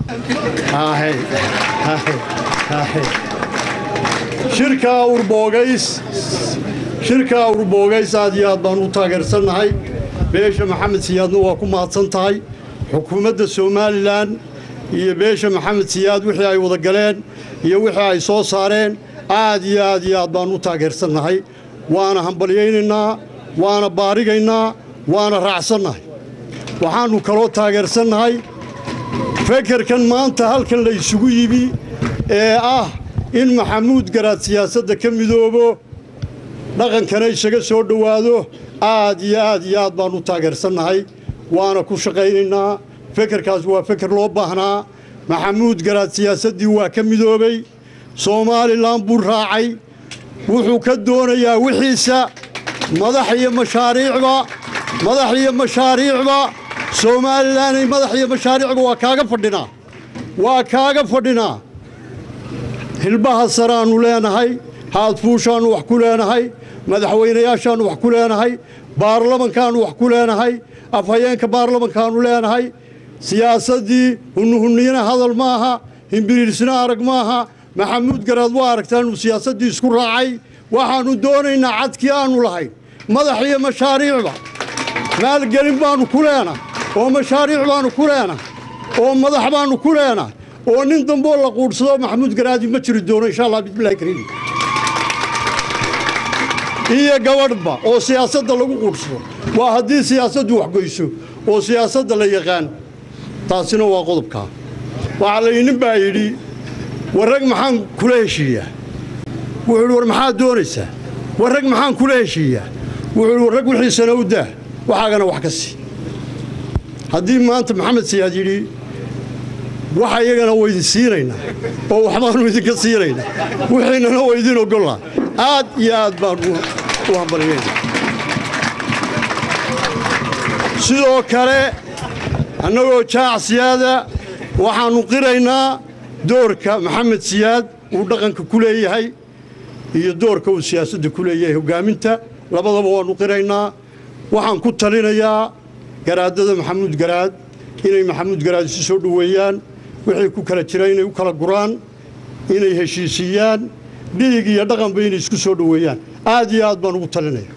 celinaya shirkaa urboogays shirkaa urboogays aad iyo aad baan u taageersannahay beesha maxamed siyaadna waa ku mahadsan tahay xukuumadda somalilan iyo beesha maxamed siyaad wixii ay wada galeen iyo wixii ay soo saareen aad iyo aad iyo aad baan u taageersannahay waana hambalyaynaynaa waana baarigaynaa waana raacsannahay waxaannu kaloo taageersannahay fekerkan maanta halkan la isugu yimi ee ah in maxamuud garaad siyaasadda ka midoobo dhaqankana isaga soo dhowaado aad iyo aad iyo aad baannu taageersannahay waana ku shaqaynaynaa fekerkaas waa feker loo baahnaa maxamuud garaad siyaasaddii waa ka midoobay somalilan buu raacay wuxuu ka doonayaa wixiisa madax iyo mashaariicba madax iyo mashaariicba somalilanay madax iyo mashaariicba waa kaaga fadhinaa waa kaaga fadhinaa hilbaha saraannu leenahay haadfuushaannu wax ku leenahay madaxweynayaashaannu wax ku leenahay baarlamankaannu wax ku leenahay afhayeenka baarlamankaannu leenahay siyaasaddii hunnuhunniyana hadal maaha himbiriirsina arag maaha maxamuud garaad waa aragtaa inuu siyaasaddii isku raacay waxaannu doonaynaa cadkii aannu lahayn madax iyo mashaariicba maalgelin baannu ku leenahay oo mashaariic baannu ku leenahay oo madax baannu ku leenahay oo nin damboo la quudhsado maxamuud garaadi ma jiri doono insha allah bismillahi kariim iyo gabadhba oo siyaasadda lagu quudhsado waa haddii siyaasaddu waxgoyso oo siyaasadda la yaqaan taasina waa qodobkaa waxaa la nin baa yidhi warrag maxaan kula heshiiyaa wuxuu yidhi war maxaad doonaysaa warrag maxaan kula heshiiyaa wuxuu yidhi warrag wixiisana u daa waxaagana wax ka sii haddii maanta maxamed siyaad yidhi waxa iyagana waydin siinaynaa oo waxbaannu idinka siinaynaa wixiinana waydin ogollaa aad iyo aad baan u hambaliyayna sidoo kale annagoo jaac siyaada waxaannu qiraynaa doorka maxamed siyaad uu dhaqanka ku leeyahay iyo doorka uu siyaasadda ku leeyahay hoggaaminta labadaba waannu qiraynaa waxaan ku talinayaa garaadada maxamuud garaad inay maxamuud garaad isu soo dhoweeyaan wixii ku kala jira inay u kala guraan inay heshiisiiyaan dhiig iyo dhaqanba inay isku soo dhoweeyaan aad iyo aad baan ugu talinaya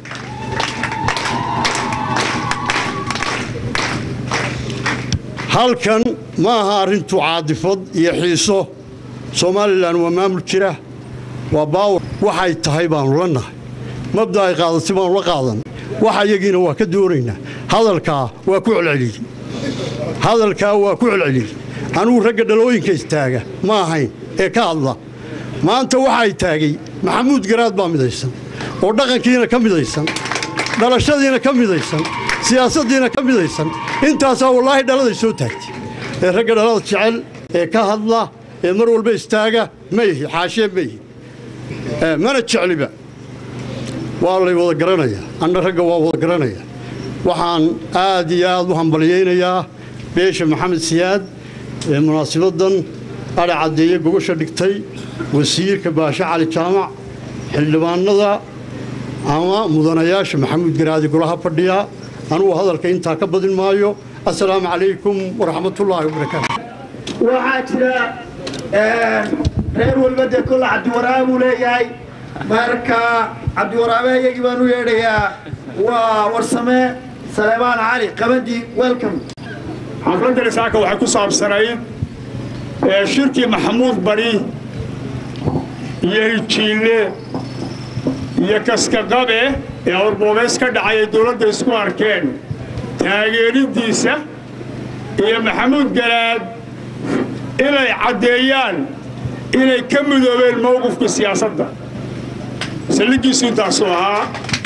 halkan ma aha arrintu caadifad iyo xiiso somalilan waa maamul jira waa baawar waxay tahay baannu la nahay mabda ay qaadatay baannu la qaadan waxa iyagiina waa ka doonaynaa hadalkaa waa ku celceliyey hadalkaa waa ku celceliyey anugu ragga dhalooyinka istaaga ma ahayn ee ka hadla maanta waxay taagay maxamuud garaad baa midaysan oo dhaqankiina ka midaysan dhalashadiina ka midaysan siyaasaddiina ka midaysan intaasaa wallaahi dhaladay soo taagtay ee ragga dhalada jecel ee ka hadla ee mar walba istaaga ma yihi xaashee ma yihi mana jecliba waa lay wada garanayaa anna ragga waa wada garanaya waxaan aad iyo aad u hambalyaynayaa beesha maxamed siyaad ee munaasibaddan adha caddeeye gogosha dhigtay wasiirka baashe cali jaamac xildhibaanada ama mudanayaasha maxamuud garaadi golaha fadhiya anugu hadalka intaa ka badin maayo assalaamu calaykum waraxmatullaahi wabarakaatu waxaa jira reer walba dee kolla cabdiwaraabe buu leeyahay marka cabdiwaraabe iyagii baan u yeedhayaa waa warsame saleebaan cali qabadi welcome xafladda risaaka waxay ku saabsanayd shirkii maxamuud bari iyo hijiille iyo kaskaqabe ee awrboobeys ka dhacay ay dowladda isku arkeen taageeriddiisa iyo maxamuud garaad inay caddeeyaan inay ka midoobeen mowqifka siyaasadda saldhiggiisu intaasuu ahaa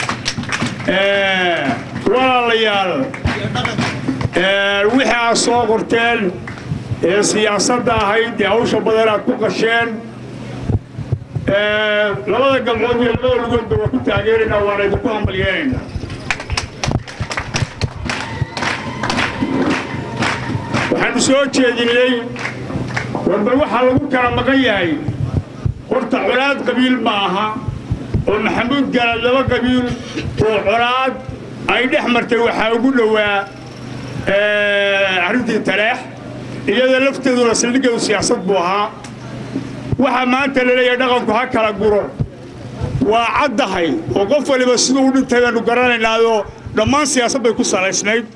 walaalayaal wixii aad soo qorteen ee siyaasadda ahayd ee hawsha badan aad ku qasheen labada galmood iyo labada lugoodba waa ku taageeraynaa waana idinku hambalyeelaynaa waxaanu soo jeedinay warba waxaa lagu kala maqan yahay horta colaad qabiil ma aha oo maxamuud garaad laba qabiil oo colaad ay dhex martay waxaa ugu dhowaa arrintii taleex iyada lafteeduna saldhiggeedu siyaasad buu ahaa waxaa maanta la leeyahay dhaqanku ha kala guro waa caddahay oo qof waliba siduu u dhintay baanu garanaynaayoo dhammaan siyaasad bay ku salaysnayd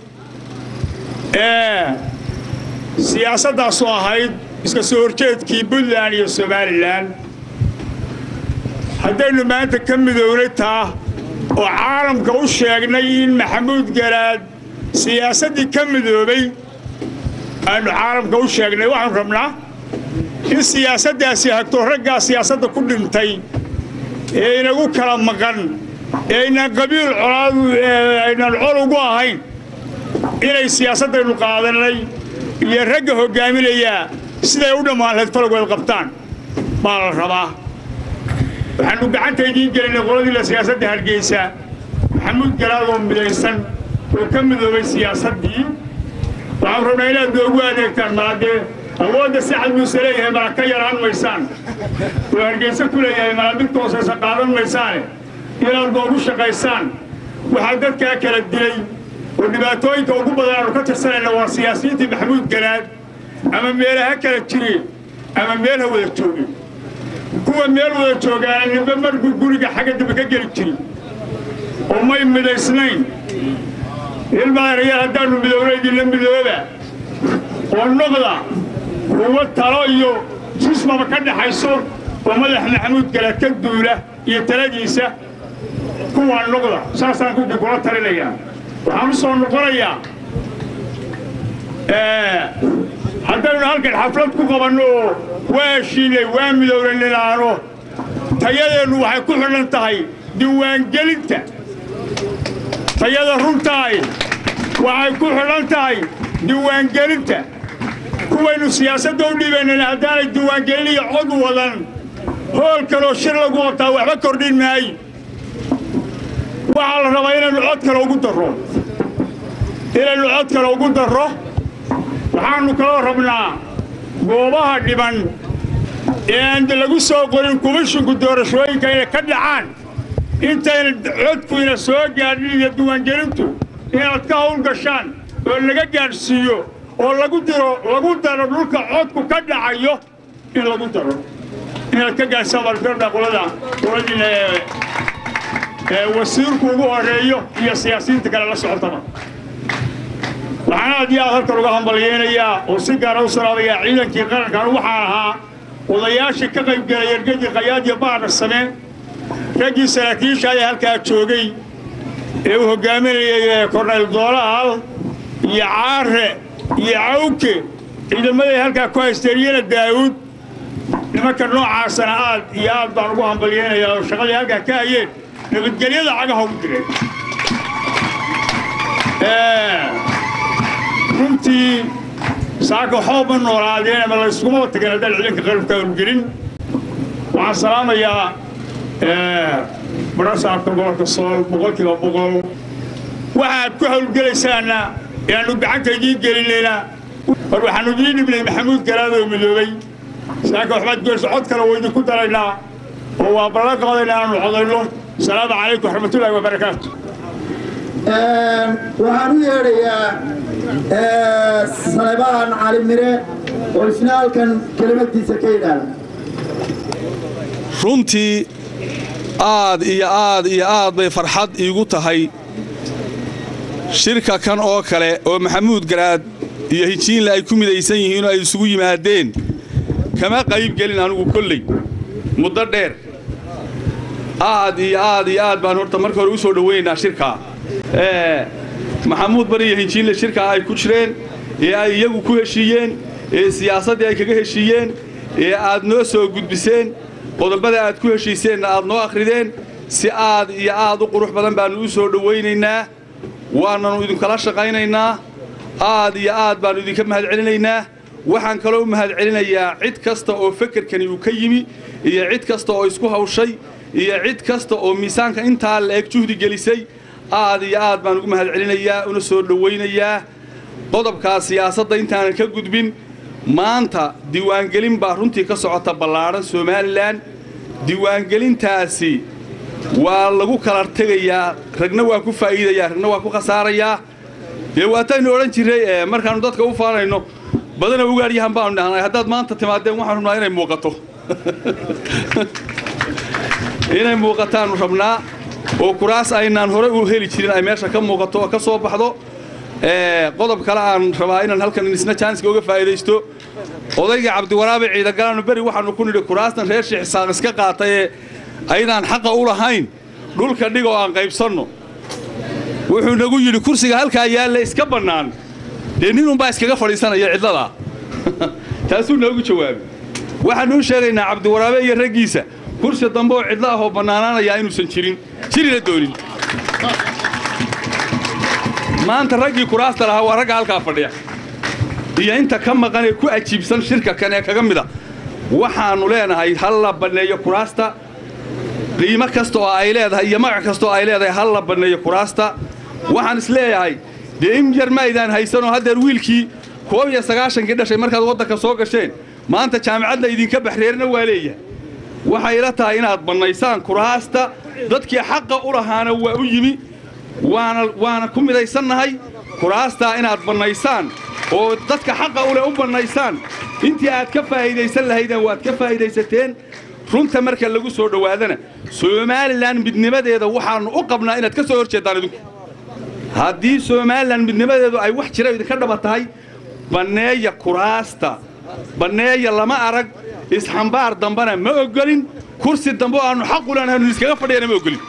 siyaasaddaasoo ahayd iska soo horjeedkii puntland iyo somalilan haddaynu maanta ka midownay taa oo caalamka u sheegnay in maxamuud garaad siyaasaddii ka midoobay aanu caalamka u sheegnay waxaanu rabnaa in siyaasaddaasi hagto raggaa siyaasadda ku dhintay ee inagu kala maqan ee aynaan qabiil colaadu aynaan col ugu ahayn inay siyaasaddaynu qaadanay iyo ragga hoggaaminayaa siday u dhammaan lahayd falagood qabtaan baa la rabaa waxaannu gacanta idiin gelinay qoladiila siyaasadda hargeysa maxamuud garaad oo midaysan oo ka midoobay siyaasaddii waxaanu rabnaa inaad noogu adeegtaan maadee awoodda sacad muuse leeyahay mala ka yaraan maysaan oo hargeysa ku leeyahay mala mid toosaysa qaadan maysaane inaad noogu shaqaysaan waxaa dadkaa kala dilay oo dhibaatooyinka ugu badan aanu ka tirsanayna waa siyaasiyiintii maxamuud garaad ama meelaha kala jireen ama meel ha wada joogeen kuwa meel wada joogaana ninba markuu guriga xagga dambe ka geli jirin oo may midaysnayn ilmaadayaal haddaannu midowna idinla midooba oo noqda kuwa talo iyo jismaba ka dhaxayso oo madax maxamuud garaad ka duula iyo taladiisa kuwaa noqda saasaan kudii kula talinayaa waxaan u soo noqonayaa haddaynu halkan xaflad ku qabanno oo waa heshiinay waa midowna ninaano tayadeennu waxay ku xidhan tahay diiwaangelinta tayada runtaay waxay ku xidhan tahay diiwaangelinta kuwaynu siyaasadda u dhiibaynana haddaanay diiwaangelin iyo cod wadan hool kaloo shir lagu qabtaa waxba kordhin maayo waxaa la rabaa inaynu cod kale ugu darro inaynu cod kale ugu darro waxaannu kaloo rabnaa goobaha dhiban ee aan lagu soo qorin kumishinku doorashooyinka inay ka dhacaan intayna codkuyna soo gaadhin iyo diiwaangelintu inaad ka hawl gashaan oo laga gaadhsiiyo oo lagu diro lagu daro dhulka codku ka dhacayo in lagu daro inaad ka gaadhsaan baalfirdha qolada qoladiina ee wasiirku ugu horeeyo iyo siyaasiyiinta kale la socotaba waxaan aad iyo aad halkan uga hambalyeynayaa oo si gaara u salaabayaa ciidankii qarankan waxaan ahaa odayaashii ka qaybgelay ergadii qayaad iyo baadha same raggii saraakiisha ayaa halkaa joogay ee uu hoggaaminayay kornayl doolaal iyo caare iyo cawke ciidamaday halkaa ku haysteen iyana daa'uud nimanka noocaasana aad iyo aad baan ugu hambalyeynayaa oo shaqadii halkaa ka hayeen nabadgelyada cagaha ugu direen runtii saaka xoob ma noolaadeen ama layskuma tageen haddaan ciidanka qalabka howlgelin waxaan salaamayaa barasaabka gobolka sool boqolkiiba boqol waxaad ku howlgelaysaana eaannu gacanta idiin gelinayna war waxaannu idiin dhibnay maxamuud garaadoo midoobay saaka waxbaad goyso cod kale waa idinku daraynaa oo waa ballan qaadayna aanu codayno asalaamu calaykum waraxmatullaahi wabarakaatu waxaan u yeedhayaa saleebaan cali mire oo isna halkan kelimadiisa ka yidhaahda runtii aad iyo aad iyo aad bay farxad iigu tahay shirka kan oo kale oo maxamuud garaad iyo hijiinle ay ku midaysan yihiin oo ay isugu yimaadeen kama qaybgelin anugu kolley muddo dheer aad iyo aad iyo aad baan horta marka hore u soo dhowaynaynaa shirkaa maxamuud bari iyo hinjiinle shirkaa ay ku jireen ee ay iyagu ku heshiiyeen ee siyaasaddii ay kaga heshiiyeen ee aad noo soo gudbiseen qodobada aad ku heshiiseenna aad noo akhrideen si aad iyo aad u qurux badan baannu u soo dhowaynaynaa waananu idinkala shaqaynaynaa aad iyo aad baannu idinka mahadcelinaynaa waxaan kaloo u mahadcelinayaa cid kasta oo fekerkani uu ka yimi iyo cid kasta oo isku hawshay iyo cid kasta oo miisaanka intaa la eg juhdi gelisay aad iyo aad baan ugu mahadcelinayaa una soo dhowaynayaa qodobkaa siyaasadda intaanan ka gudbin maanta diiwaangelin baa runtii ka socota ballaadhan somalilan diiwaangelintaasi waa lagu kala tegayaa ragna waa ku faa'iidayaa ragna waa ku khasaarayaa dee waataynu odhan jirray markaannu dadka u faanayno badana ugaadhyahan baanu dhahnay haddaad maanta timaadeen waxaan rabnaa inay muuqato inay muuqataannu rabnaa oo kuraas aynaan hore u heli jirin ay meesha ka muuqato oo ka soo baxdo qodob kale aan rabaa inaan halkan isna jaaniska uga faa'iidaysto odayga cabdiwaraabe ciidagalaannu beri waxaannu ku nidhi kuraastan reer sheekh isaaq iska qaatay ee aydaan xaqa u lahayn dhulka dhig oo aan qaybsanno wuxuu nagu yidhi kursiga halkaa yaalla iska bannaan dee ninunbaa iskaga fadhiisanaya cidladaa taasuu noogu jawaabay waxaannu u sheegaynaa cabdiwaraabe iyo raggiisa kursi dambe oo cidlo ah oo bannaanaanayaa inuusan jirin jirina doonin maanta raggii kuraasta lahaa waa ragga halkaa fadhiya iyo inta ka maqan ee ku ajiibsan shirka kan ee kaga mida waxaannu leenahay hal la banneeyo kuraasta qiimo kasta oo ay leedahay iyo magac kasta oo ay leedahay hal la banneeyo kuraasta waxaan is leeyahay dee in yar ma aydaan haysanoo haddeer wiilkii koob iyo sagaashankii dhashay markaad waddanka soo gasheen maanta jaamicadna idinka baxreerna waa leeyahay waxay ila tahay inaad bannaysaan kuraasta dadkii xaqa u lahaana waa u yimi waana waana ku midaysannahay kuraastaa inaad bannaysaan oo dadka xaqa u leh u bannaysaan intii aad ka faa'iidaysan lahaydeen waad ka faa'iidaysateen runta marka lagu soo dhowaadana somalilan midnimadeeda waxaannu u qabnaa inaad ka soo hor jeeddaan idinku haddii somalilan midnimadeedu ay wax jira idinka dhaba tahay banneeya kuraasta banneeya lama arag isxambaar dambana ma oggolin kursi dambe oo aannu xaq u leenahay iskaga fadhiyana ma oggolin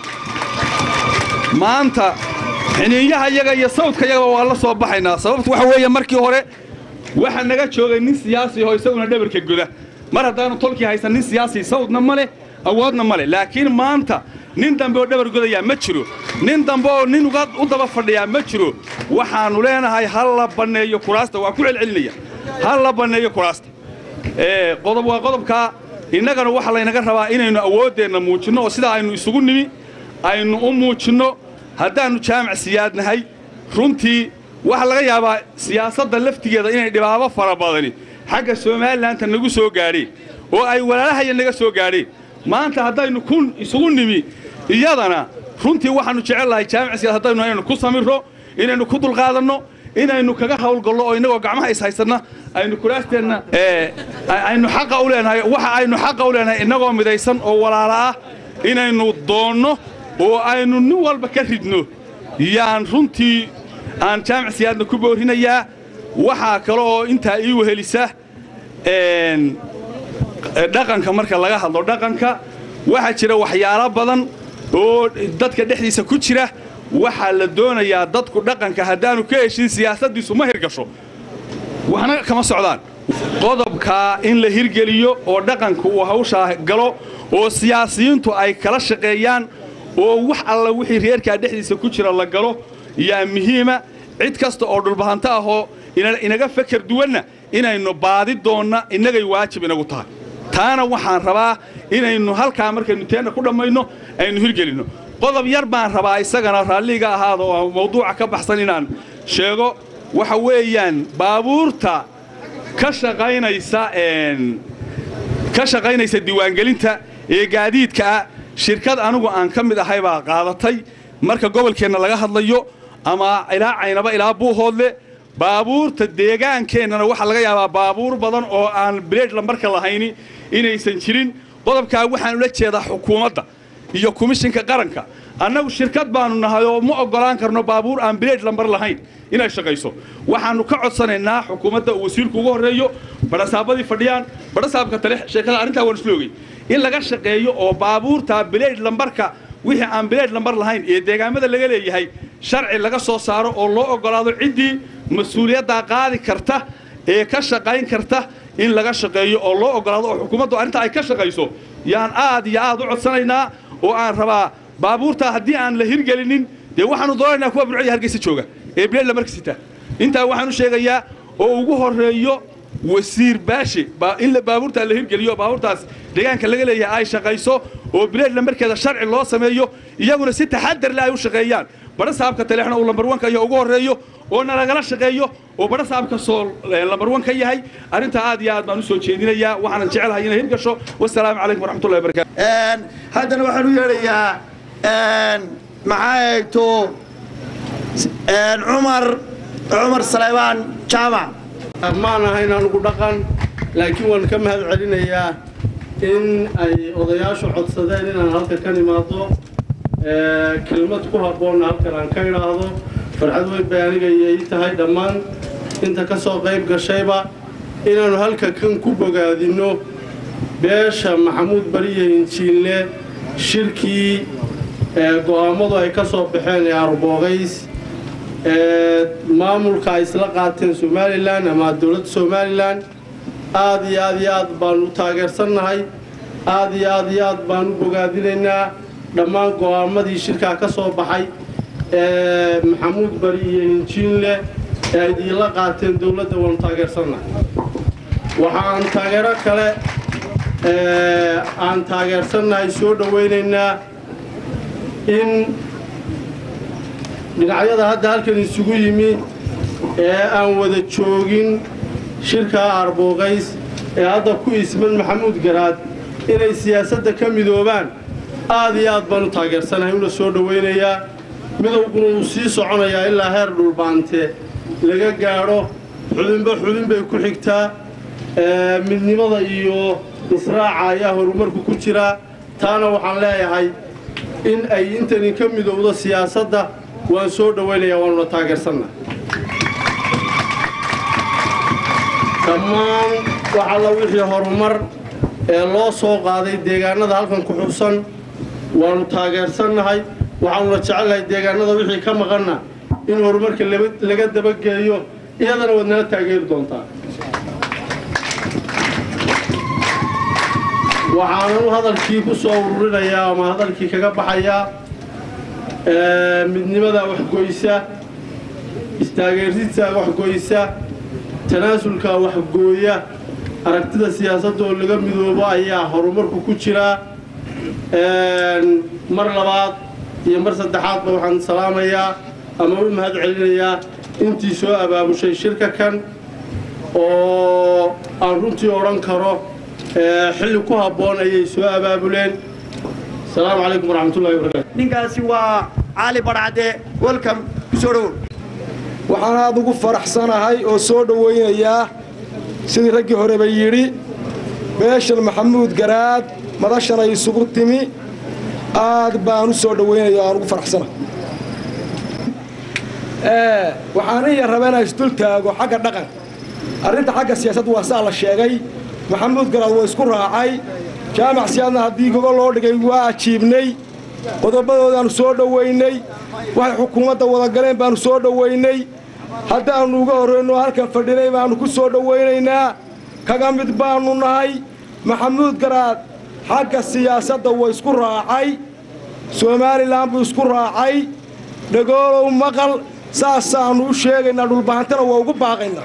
maanta xiniinyaha yaga iyo sawdka yagaba waa la soo baxaynaa sababtu waxa weeye markii hore waxa naga joogay nin siyaasi oo isaguna dhabarka goda mar haddaanu tolkii haysan nin siyaasi sawdna ma leh awoodna ma leh laakiin maanta nin dambe oo dhabar godayaa ma jiro nin dambe oo nin uga u daba fadhiyaa ma jiro waxaannu leenahay hal la banneeyo kuraasta waa ku celcelinaya hal la banneeyo kuraasta ee qodob waa qodobkaa innagana waxa laynaga rabaa inaynu awooddeenna muujinno oo sidaa aynu isugu nimi aynu u muujinno haddaannu jaamac siyaadnahay runtii waxaa laga yaabaa siyaasadda laftigeeda inay dhibaabo fara badani xagga somalilanka nagu soo gaadheen oo ay walaalahaya naga soo gaadheen maanta haddaynu kun isugu nimi iyadana runtii waxaannu jecel lahay jaamac siyaad haddaynu inaynu ku samirro inaynu ku dulqaadanno inaynu kaga hawlgallo oo innagoo gacmaha is haysanna aynu kuraasteenna aynu xaqa u leenahay waxa aynu xaqa u leenahay innagoo midaysan oo walaala ah inaynu doonno oo aynu nin walba ka ridno yaan runtii aan jaamac siyaadna ku boorinayaa waxaa kale oo intaa ii wehelisa dhaqanka marka laga hadlo dhaqanka waxaa jira waxyaalo badan oo dadka dhexdiisa ku jira waxaa la doonayaa dadku dhaqanka haddaanu ka heshin siyaasaddiisu ma hirgasho waxna kama socdaan qodobkaa in la hirgeliyo oo dhaqanka uu hawshaa galo oo siyaasiyiintu ay kala shaqeeyaan oo wax alla wixii reerkaa dhexdiisa ku jira la galo yaa muhiima cid kasta oo dhulbahanto ahoo inaga fakar duwanna inaynu baadi doonna innagay waajib inagu tahay taana waxaan rabaa inaynu halkaa markaynu teenna ku dhammayno aynu hirgelinno qodob yar baan rabaa isagana raalliga ahaada oo mawduuca ka baxsan inaan sheego waxa weeyaan baabuurta ka shaqaynaysa ka shaqaynaysa diiwaangelinta ee gaadiidkaa shirkad anigu aan ka mid ahay baa qaadatay marka gobolkeenna laga hadlayo ama ilaa caynaba ilaa buuhoodle baabuurta deegaankeennana waxaa laga yaabaa baabuur badan oo aan bileed lambarka lahayni inaysan jirin qodobkaa waxaan ula jeedaa xukuumadda iyo komishinka qaranka annagu shirkad baannu nahay oo ma oggolaan karno baabuur aan bileed lambar lahayn inay shaqayso waxaannu ka codsanaynaa xukuumadda uu wasiirku ugu horreeyo badhasaabadii fadhiyaan badhasaabka tale sheekada arrintaa waan isloogay in laga shaqeeyo oo baabuurta bileed lambarka wixii aan bileed lambar lahayn ee deegaamada laga leeyahay sharci laga soo saaro oo loo oggolaado ciddii mas-uuliyaddaa qaadi karta ee ka shaqayn karta in laga shaqeeyo oo loo oggolaado oo xukuumaddu arrinta ay ka shaqayso yaan aad iyo aad u codsanaynaa oo aan rabaa baabuurtaa haddii aan la hirgelinin dee waxaannu doonaynaa kuwa burcaya hargeysa jooga ee bileed lambarka sita intaa waxaan u sheegayaa oo ugu horreeyo wasiir baashe in baabuurtaa la hirgeliyo baabuurtaas deegaanka laga leeyahay ay shaqayso oo bileed lambarkeeda sharci loo sameeyo iyaguna si taxadar leh ay u shaqeeyaan badhasaabka taleexna uu lambar wanka iyo ugu horreeyo oo nalagala shaqeeyo oo badhasaabka sool lambar wan ka yahay arrintaa aad iyo aad baan u soo jeedinayaa waxaanan jecelahay inay hirgasho wasalaamu calaykum waraxmatullahi wabarakatu haddana waxaan u yeedhayaa maxaa eegto cumar cumar saleybaan jaamac maan ahayn anugu dhaqan laakiin waan ka mahad celinayaa in ay odayaashu codsadeen inaan halka ka nimaado kelmad ku habboonna halkan aan ka idhaahdo farxad weyn bay aniga iyo ii tahay dhammaan inta ka soo qayb gashayba inaannu halka kan ku bogaadinno beesha maxamuud bariye injiinle shirkii go'aammadu ay ka soo baxeen ee arboogays maamulka ay isla qaateen somalilan ama dowladda somalilan aad iyo aad iyo aad baanu u taageersannahay aad iyo aad iyo aad baanu u bogaadinaynaa dhammaan go'aammadii shirkaa ka soo baxay ee maxamuud bari iyo injiinle ee ay idiinla qaateen dowladda waanu taageersannahay waxaan taageero kale aan taageersannahay soo dhowaynaynaa in dhinacyada hadda halkan isugu yimi ee aan wada joogin shirkaa arboogays ee hadda ku isman maxamuud garaad inay siyaasadda ka midoobaan aad iyo aad baan u taageersanahay una soo dhowaynayaa midowguna wuu sii soconayaa ilaa heer dhulbaante laga gaadho xudinba xudin bay ku xigtaa midnimada iyo israaca ayaa horumarku ku jiraa taana waxaan leeyahay in ay intani ka midowdo siyaasadda waan soo dhowaynayaa waanuna taageersanna dhammaan wax alla wixii horumar ee loo soo qaaday deegaanada halkan ku xubsan waannu taageersannahay waxaanuna jecelnahay deegaanada wixii ka maqanna in horumarka laga dabageeyo iyadana waad nala taageeri doontaa waxaanan u hadalkii ku soo ururinayaa ama hadalkii kaga baxayaa midnimada waxgoysa istaageersiidsa waxgoysa tanaasulka waxgooya aragtida siyaasadda oo laga midoobo ayaa horumarku ku jiraa mar labaad iyo mar saddexaadba waxaan salaamayaa ama u mahad celinayaa intii soo abaabushay shirka kan oo aan runtii odhan karo xilli ku habboon ayay soo abaabuleen asalaamu calaykum waraxmatullahi wabarakaatu ninkaasi waa cali badhacde welcome kusoo dhowow waxaan aad ugu faraxsanahay oo soo dhowaynayaa sidii raggii horeba yidhi beeshan maxamuud garaad madashan ay isugu timi aad baan u soo dhowaynaya aan ugu faraxsanahay waxaan iya raba inaan isdul taago xagga dhaqanka arrinta xagga siyaasadda waa saa la sheegay maxamuud garaad waa isku raacay jaamac siyaadna haddii gogo loo dhigay waa ajiibnay qodobadoodaannu soo dhowaynay waxay xukuumadda wadagaleen baannu soo dhowaynay haddaannu uga horrayno halkan fadhinay baannu ku soo dhowaynaynaa kaga mid baannu nahay maxamuud garaad xagga siyaasadda waa isku raacay somalilan buu isku raacay dhagoolow maqal saasaannu u sheegaynaa dhulbahantana waa ugu baaqaynaa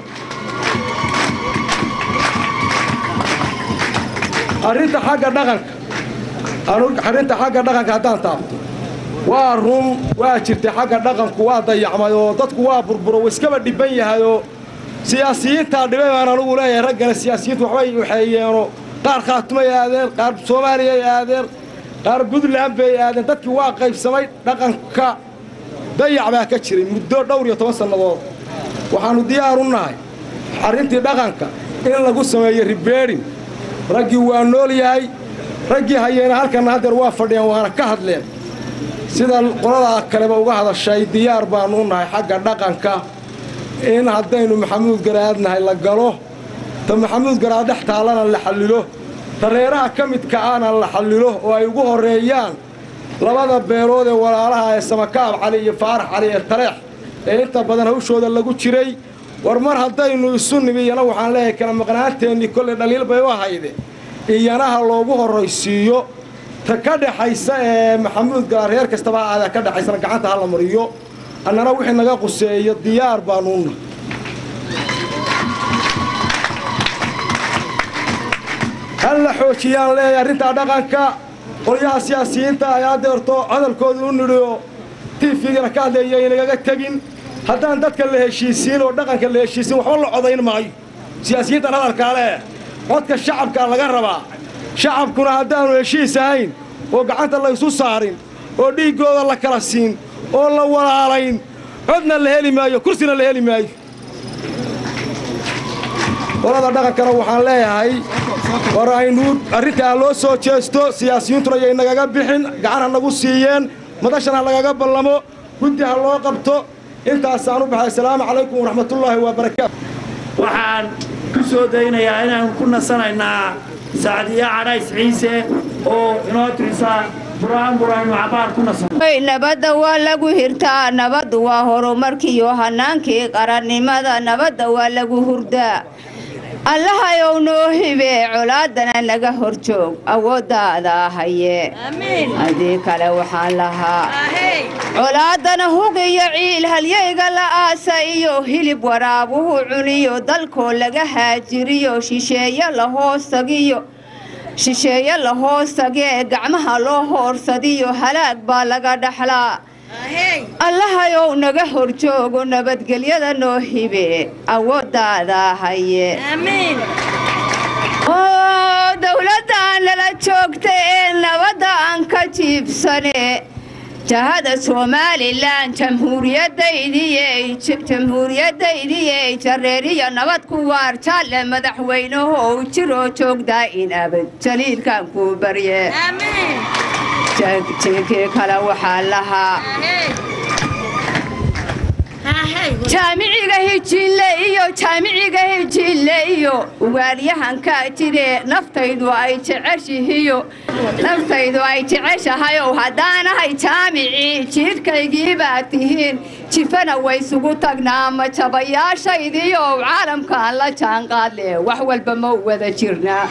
arrinta xagga dhaqanka arrinta xagga dhaqanka haddaan taabto waa run waa jirtay xagga dhaqanku waa dayacmay oo dadku waa burburo wa iskaba dhibban yahayoo siyaasiyiintaa dhibay baan anugu leeyahay raggana siyaasiyiintu waxbay waxeeyeenoo qaar khaatumay aadeen qaar soomaaliyay aadeen qaar puntland bay aadeen dadkii waa qaybsamay dhaqanka dayac baa ka jiray muddo dhowr iyo toban sannadood waxaannu diyaar u nahay arrintii dhaqanka in lagu sameeyo ribeerin raggii waa nool yahay raggii hayeena halkanna haddeer waa fadhiyeen waana ka hadleen sida qoladaa kaleba uga hadashay diyaar baannu u nahay xagga dhaqanka in haddaynu maxamuud garaad nahay la galo ta maxamuud garaad dhex taallana la xallilo ta reeraha ka midka ahna la xallilo oo ay ugu horreeyaan labada beelood ee walaalaha ee samakaab cali iyo faarax cali ee taleex ee inta badan hawshooda lagu jiray war mar haddaynu isu nimi iyana waxaan leeyahay kala maqnaanteennii kolley dhaliil bay u ahayde iyanaha loogu horraysiiyo ta ka dhexaysa ee maxamuud garaad reer kastaba ha aadee ka dhexaysana gacanta ha la mariyo annana wixii naga quseeyo diyaar baanuuna hal la xoojiyaan leeyahay arrintaa dhaqanka qolyaha siyaasiyiinta ay adeerto hadalkooda u nidhiyo tiifigana ka hadleeya inagaga tegin haddaan dadka la heshiisiin oo dhaqanka la heshiisiin waxba la codayn maayo siyaasiyiintan hadalkaa leh codka shacabkaa laga rabaa shacabkuna haddaannu heshiis ahayn oo gacanta laysu saarin oo dhiiggooda la kala siin oo la walaalayn codna la heli maayo kursina la heli maayo qolada dhaqankana waxaan leeyahay war aynu arrintaa loo soo jeesto siyaasiyiintuna yay nagaga bixin gacan ha nagu siiyeen madashan ha lagaga ballamo guddi ha loo qabto intaasaan u baxay asalaamu calaykum waraxmatullaahi wabarakaatu waxaan ku soo daynayaa inaan ku nasanaynaa sacdiya cadhays ciise oo inoo tirisa buraan buraanu cabaar ku nasan Hey, nabadda waa lagu hirtaa nabaddu waa horumarkiiyo hanaankii qarannimada nabadda waa lagu hurdaa allahayow noo hibe colaadana naga horjoog awooddaada haye haddii kale waxaan lahaa colaadana hug iyo ciil halyayga la aasa iyo hilib waraabuhu cuniyo dalkoo laga haajiriyo shisheeye la hoostagiyo shisheeye la hoostagee gacmaha loo hoorsadiyo halaag baa laga dhaxlaa allahayow naga horjoogo nabadgelyada noo hibe awooddaada haye oo dowladdan lala joogta ee nabadda aan ka jiibsane jahada somalilan jamhuuriyadaydii jamhuuriyadaydii jareeriya nabad ku waar jaalle madaxweynahow jiroo joogdaa in abad jaliilkan kuu barye jeekii kale waxaa lahaa jaamiciga hijille iyo jaamiciga hijille iyo ugaaryahankaa jire naftaydu ay jeceshihiyo naftaydu ay jeceshahayow haddaanahay jaamicii jiidhkaygii baa tihiin jifana waysugu tagnaa ma jabayaashaydiiyow caalamkaan la jaanqaadle wax walba ma wada jirnaa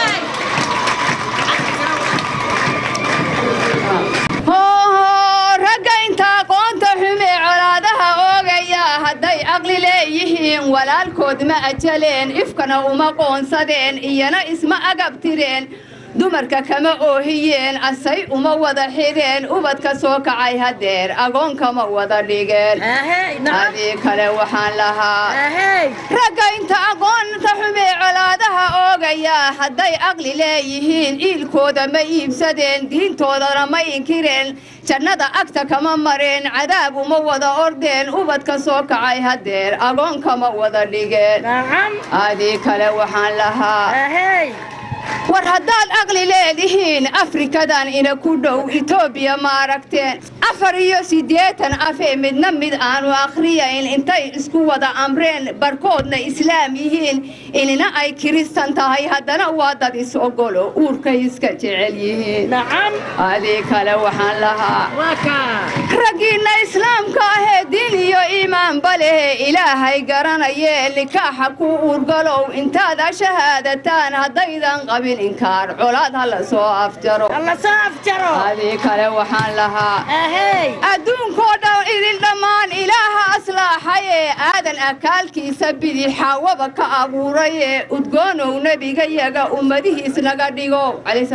ragga inta aqoonta xumee colaadaha oogaya hadday caqli leeyihiin walaalkood ma ajaleen ifkana uma qoonsadeen iyana isma agabtireen dumarka kama oohiyeen asay uma wada xidheen ubadka soo kacay hadeer agoon kama wada dhigeen adii kale waxaan lahaa ragga inta aqoonta xumee colaadaha oogaya hadday caqli leeyihiin iilkooda ma iibsadeen diintoodana ma inkireen jannada agta kama mareen cadaab uma wada ordeen ubadka soo kacay hadeer agoon kama wada dhigeen adii kale waxaan lahaa war haddaad aqli leedihiin afrikadan ina ku dhow etoobiya ma aragteen afar iyo siddeetan afee midna mid aanu akhriyayn intay isku wada amreen barkoodna islaam yihiin inina ay kiristan tahay haddana waa dad is ogolo uurkay iska jecel yihiin adii kale waxaan lahaa raggiinna islaamka ahee diin iyo iimaanba lehe ilaahay garanayee nikaaxa ku uurgalow intaad ashahaadataan haddaydan qabin inkaar colaad ha la soo afjaro adii kale waxaan lahaa adduunkoo dhan idin dhammaan ilaaha aslaaxaye aadan akaalkiisa bidix xaawaba ka abuuraye udgoonow nebigayaga ummadihiis naga dhigo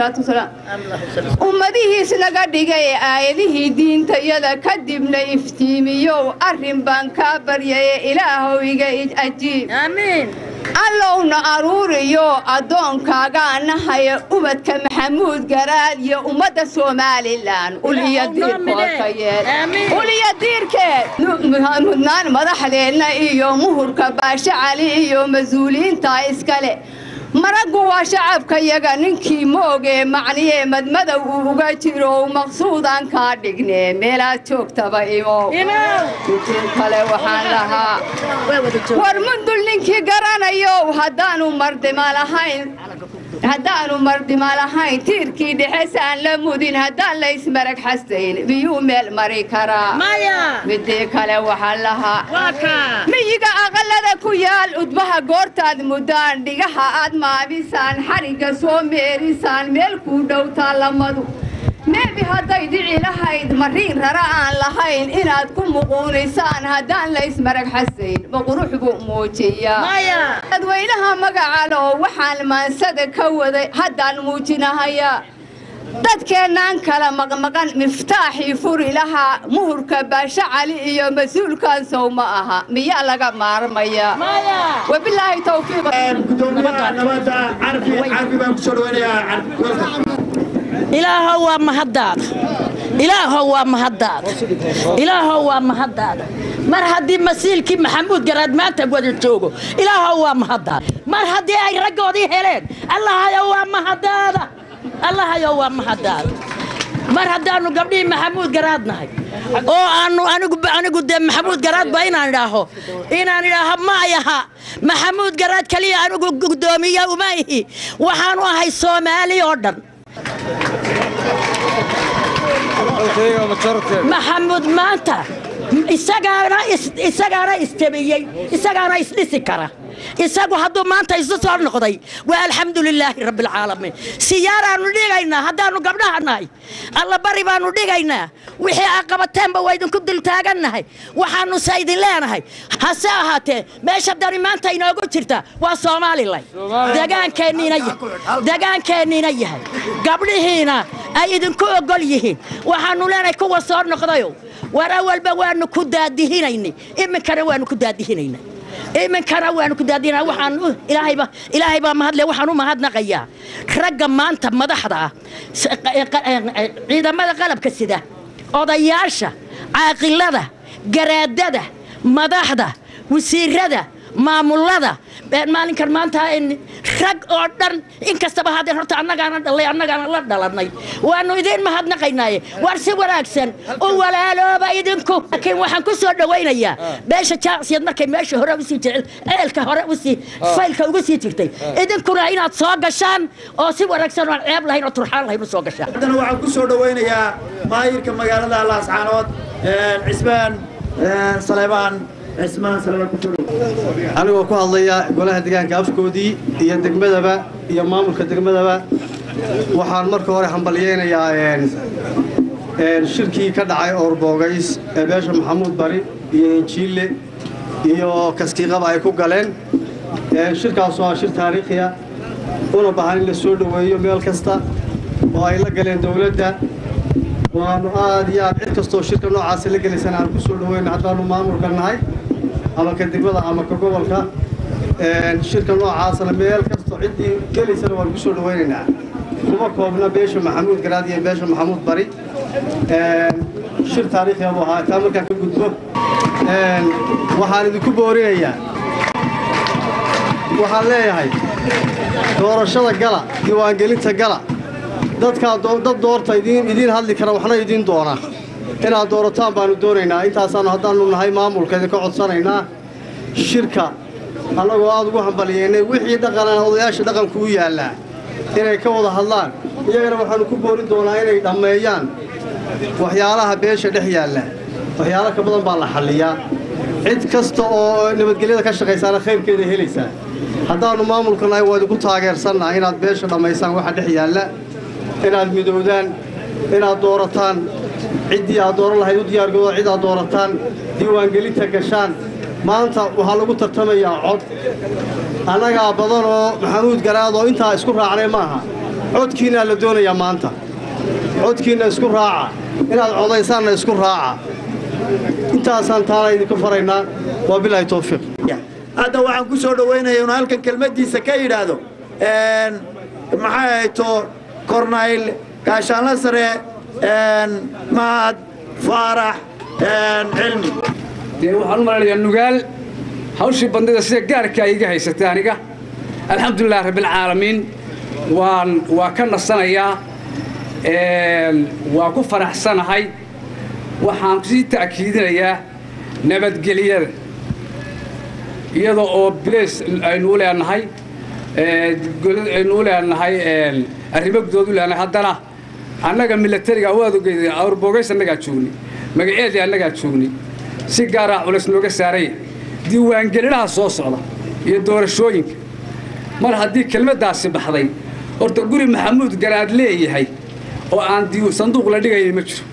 ummadihiis naga dhigay aayadihii diintayada kadibna iftiimiyow arrin baan kaa baryaye ilaahow iga ajiib allowna aruuriyo addoonkaagaa nahaya ubadka maxamuud garaad iyo ummadda somalilan uliya diirkoodka yeel uliya diirkeed mudnaan madaxdeenna iyo muhurka baashe cali iyo mas-uuliyiinta iskale maraggu waa shacabkayaga ninkii moogee macniyee madmadow uu uga jiro maqsuudaan kaa dhigne meelaad joogtaba imow kale waxaan lahaa war mundul ninkii garanayow haddaanu mardima lahayn haddaanu mardima lahayn tiirkii dhexesaan la mudin haddaan la ismarag xasayn miyuu meel mari karaa midii kale waxaan lahaa miyiga aqalada ku yaal udbaha goortaad muddaan dhigaha aad maabisaan xarigga soo meerisaan meel kuu dhowtaa lamadu neebi hadday dhici lahayd mariin rara aan lahayn inaad ku muquunisaan haddaan la ismarag xasayn ma qurux buu muujiyaa dadweynaha magacalo waxaan maansada ka waday haddaan muujinahayaa dadkeennaan kala maqmaqan miftaaxii furi lahaa muhurka baashe cali iyo mas-uulkan sow ma aha miyaa laga maarmayaa wabilaahi ilaahow waa mahaddaada ilaahow waa mahaddaada ilaahow waa mahaddaada mar haddii masiilkii maxamuud garaad maanta wada joogo ilaahow waa mahaddaada mar haddii ay raggoodii heleen allahayow waa mahaddaada allahayow waa mahaddaada mar haddaannu gabdhihii maxamuud garaad nahay oo aanu anigu anigu dee maxamuud garaad ba inaan idhaaho inaan idhaaho ma ayaha maxamuud garaad keliya anigu guddoomiye uma ihi waxaanu ahay soomaali oo dhan maxamuud maanta isagaana is- isagaana istabiyey isagaana isdhisi kara isagu hadduu maanta isu soo noqday waa alxamdu lilaahi rabbialcaalamiin siyaaraannu dhigaynaa haddaannu gabdhaha nahay alla bari baannu dhigaynaa wixii aa qabateenba waa idinku dultaagannahay waxaannu se idin leenahay hase ahaatee meesha dani maanta inoogu jirta waa somalilan degaankeenniina yahay degaankeenniina yahay gabdhihiina ay idinku ogol yihiin waxaannu leenahay kuwa soo noqdayo war awalba waannu ku daadihinaynay iminkana waannu ku daadihinaynay iminkana waanu ku daadinaa waxaan u- ilaahayba ilaahay baa mahadle waxaan u mahadnaqayaa ragga maanta madaxda ah s- qa- qa- eh, ciidamada qalabka sida odayaasha caaqilada garaadada madaxda wasiirada maamulada eh, maalinkan maanta in rag oo dhan inkastaba haddeen horta annagaana dhalay annagaana la dhalanay waannu idiin mahadnaqaynaaye war si wanaagsan u walaalooba idinku laakiin waxaan ku soo dhowaynayaa beesha jaacsiyad markay meesha hore usii jecel ceelka hore usii faylka ugu sii jirtay idinkuna inaad soo gashaan oo si wanaagsan oo aan ceeb lahayn oo turxaan lahayn u soo gashaan haddana waxaan ku soo dhowaynayaa maayirka magaalada laascaanood cismaan saleebaan cismaan saleebaan ku soo dhow anigoo ku hadlaya golaha deegaanka afkoodii iyo degmadaba iyo maamulka degmadaba waxaan marka hore hambalyeynayaa een, een, shirkii ka dhacay oorboogays ee beesha maxamuud bari iyo injiille iyo kaskiiqaba ay ku galeen Een, shirkaas waa shir taariikhiya una baahan in la soo dhoweeyo meel kasta oo ay la galeen dowladda waanu aad iyo aad cid kastoo shirka noocaasi la gelaysana aan ku soo dhoweyna haddaanu maamulka nahay ama ka degmada ama ka gobolka Een, shirka noocaasna meel kastoo ciddii gelaysana waan ku soo dhoweynaynaa kuma koobna beesha maxamuud garaad iyo beesha maxamuud bari Een, shir taariikhiya buu ahaa taa markaan ka gudbo Een, waxaan idinku boorinayaa waxaan leeyahay doorashada gala diiwaangelinta gala dadkaa doo- dad doorta idiin idiin hadli kara waxna idiin doona inaad doorataan baanu doonaynaa intaasaanu haddaanu nahay maamulka idinka codsanaynaa shirka annagoo aad ugu hambaliyeynay wixii dhaqanana odayaasha dhaqanku u yaallaa inay ka wada hadlaan iyagana waxaanu ku boorin doonaa inay dhammeeyaan waxyaalaha beesha dhex yaalla waxyaalo ka badan baa la xalliyaa cid kasta oo nabadgelyada ka shaqaysaana khayrkeeda helaysaa haddaannu maamulka nahay waa idinku taageersannaha inaad beesha dhammaysaan waxa dhex yaalla inaad midowdaan inaad doorataan ciddii aad dooran lahayd u diyaargooda cid aad doorataan diiwaangelinta gashaan maanta waxaa lagu tartamayaa cod annagaa badan oo maxamuud garaad oo intaa isku raacnay maaha codkiinnaa la doonayaa maanta codkiinna isku raaca inaad codaysaanna isku raaca intaasaan taana idinku faraynaa waa bilaahi towfiiq hadda waxaan ku soo dhowaynayaa inuu halkan kelmaddiisa ka yidhaahdo een, maxay hayto kornayl gaashaanla sare een, mahad faarax een, cilmi dee waxaan u malaynayaa nugaal hawshii bandida sida gaarka ay iga haysatay aniga alxamdulilah rabbilcaalamiin waan waa ka nasanayaa een, waa ku faraxsanahay waxaan sii ta'kiidinayaa nabadgelyada iyada oo bileys aynu u leenahay ee, golad aynu u leenahay een, arrimo gudood u leenahay haddana annaga milatariga waad ogeydeen awrbogays annagaa joognay magaceedii annagaa joognay si gaaraa culays nooga saaraya diiwaangelinaha soo socda iyo doorashooyinka mar haddii kelmaddaasi baxday horta guri maxamuud garaad leeyahay oo aan dii- sanduuq la dhigaynin ma jiro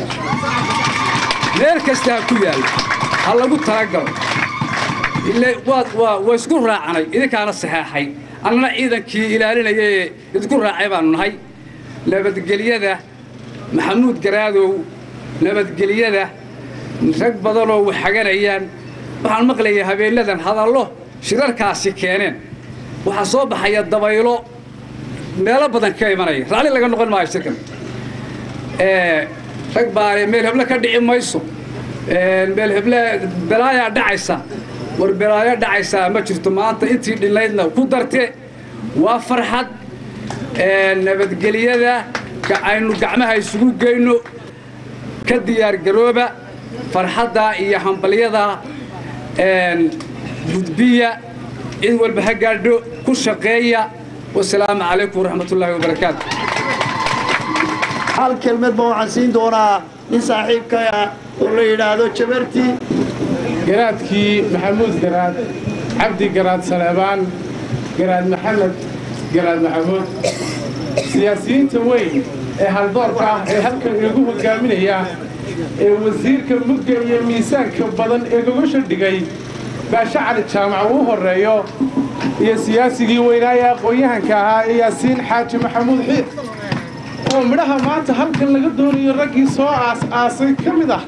meel kasta ha ku yaallo ha lagu talagalo ile waad waa waa isku raacanay idinkaana saxeexay annana ciidankii ilaalinaya ee idinku raacay baanu nahay nabadgelyada maxamuud garaadow nabadgelyada rag badanoo waxaganayaan waxaan maqlayaa habeenadan hadallo shirarkaasi keeneen waxaa soo baxaya dabaylo meelo badan ka imanaya raalli laga noqon maayo shirkan ee, rag baane meel heble ka dhici mayso Ee, meel heble balaayaa dhacaysa war balaayo dhacaysaa ma jirto maanta intii dhinnaydna ku darte waa farxad ee, nabadgelyada ka aynu gacmaha isugu geyno ka diyaargarooba farxadda iyo hambalyada een, gudbiya cid walba ha gaadho ku shaqeeya wasalaamu calaykum waraxmatullaahi wabarakaatu hal kelmad ba waxaan siin doonaa nin saaxiibkaya oo la yidhaahdo jabarti garaadkii maxamuud garaad cabdi garaad saleebaan garaad maxamed garaad maxamuud siyaasiyiinta weyn ee haldoorka ah ee halkan inagu hogaaminaya ee wasiirka mugga iyo miisaanka badan ee gogosha dhigay baashe cali jaamac uu horreeyo iyo siyaasigii weynaaye aqoon-yahanka ahaa ee yaasiin xaaji maxamuud xiir oo midhaha maanta halkan laga doonayo raggii soo aas-aasay ka mid ah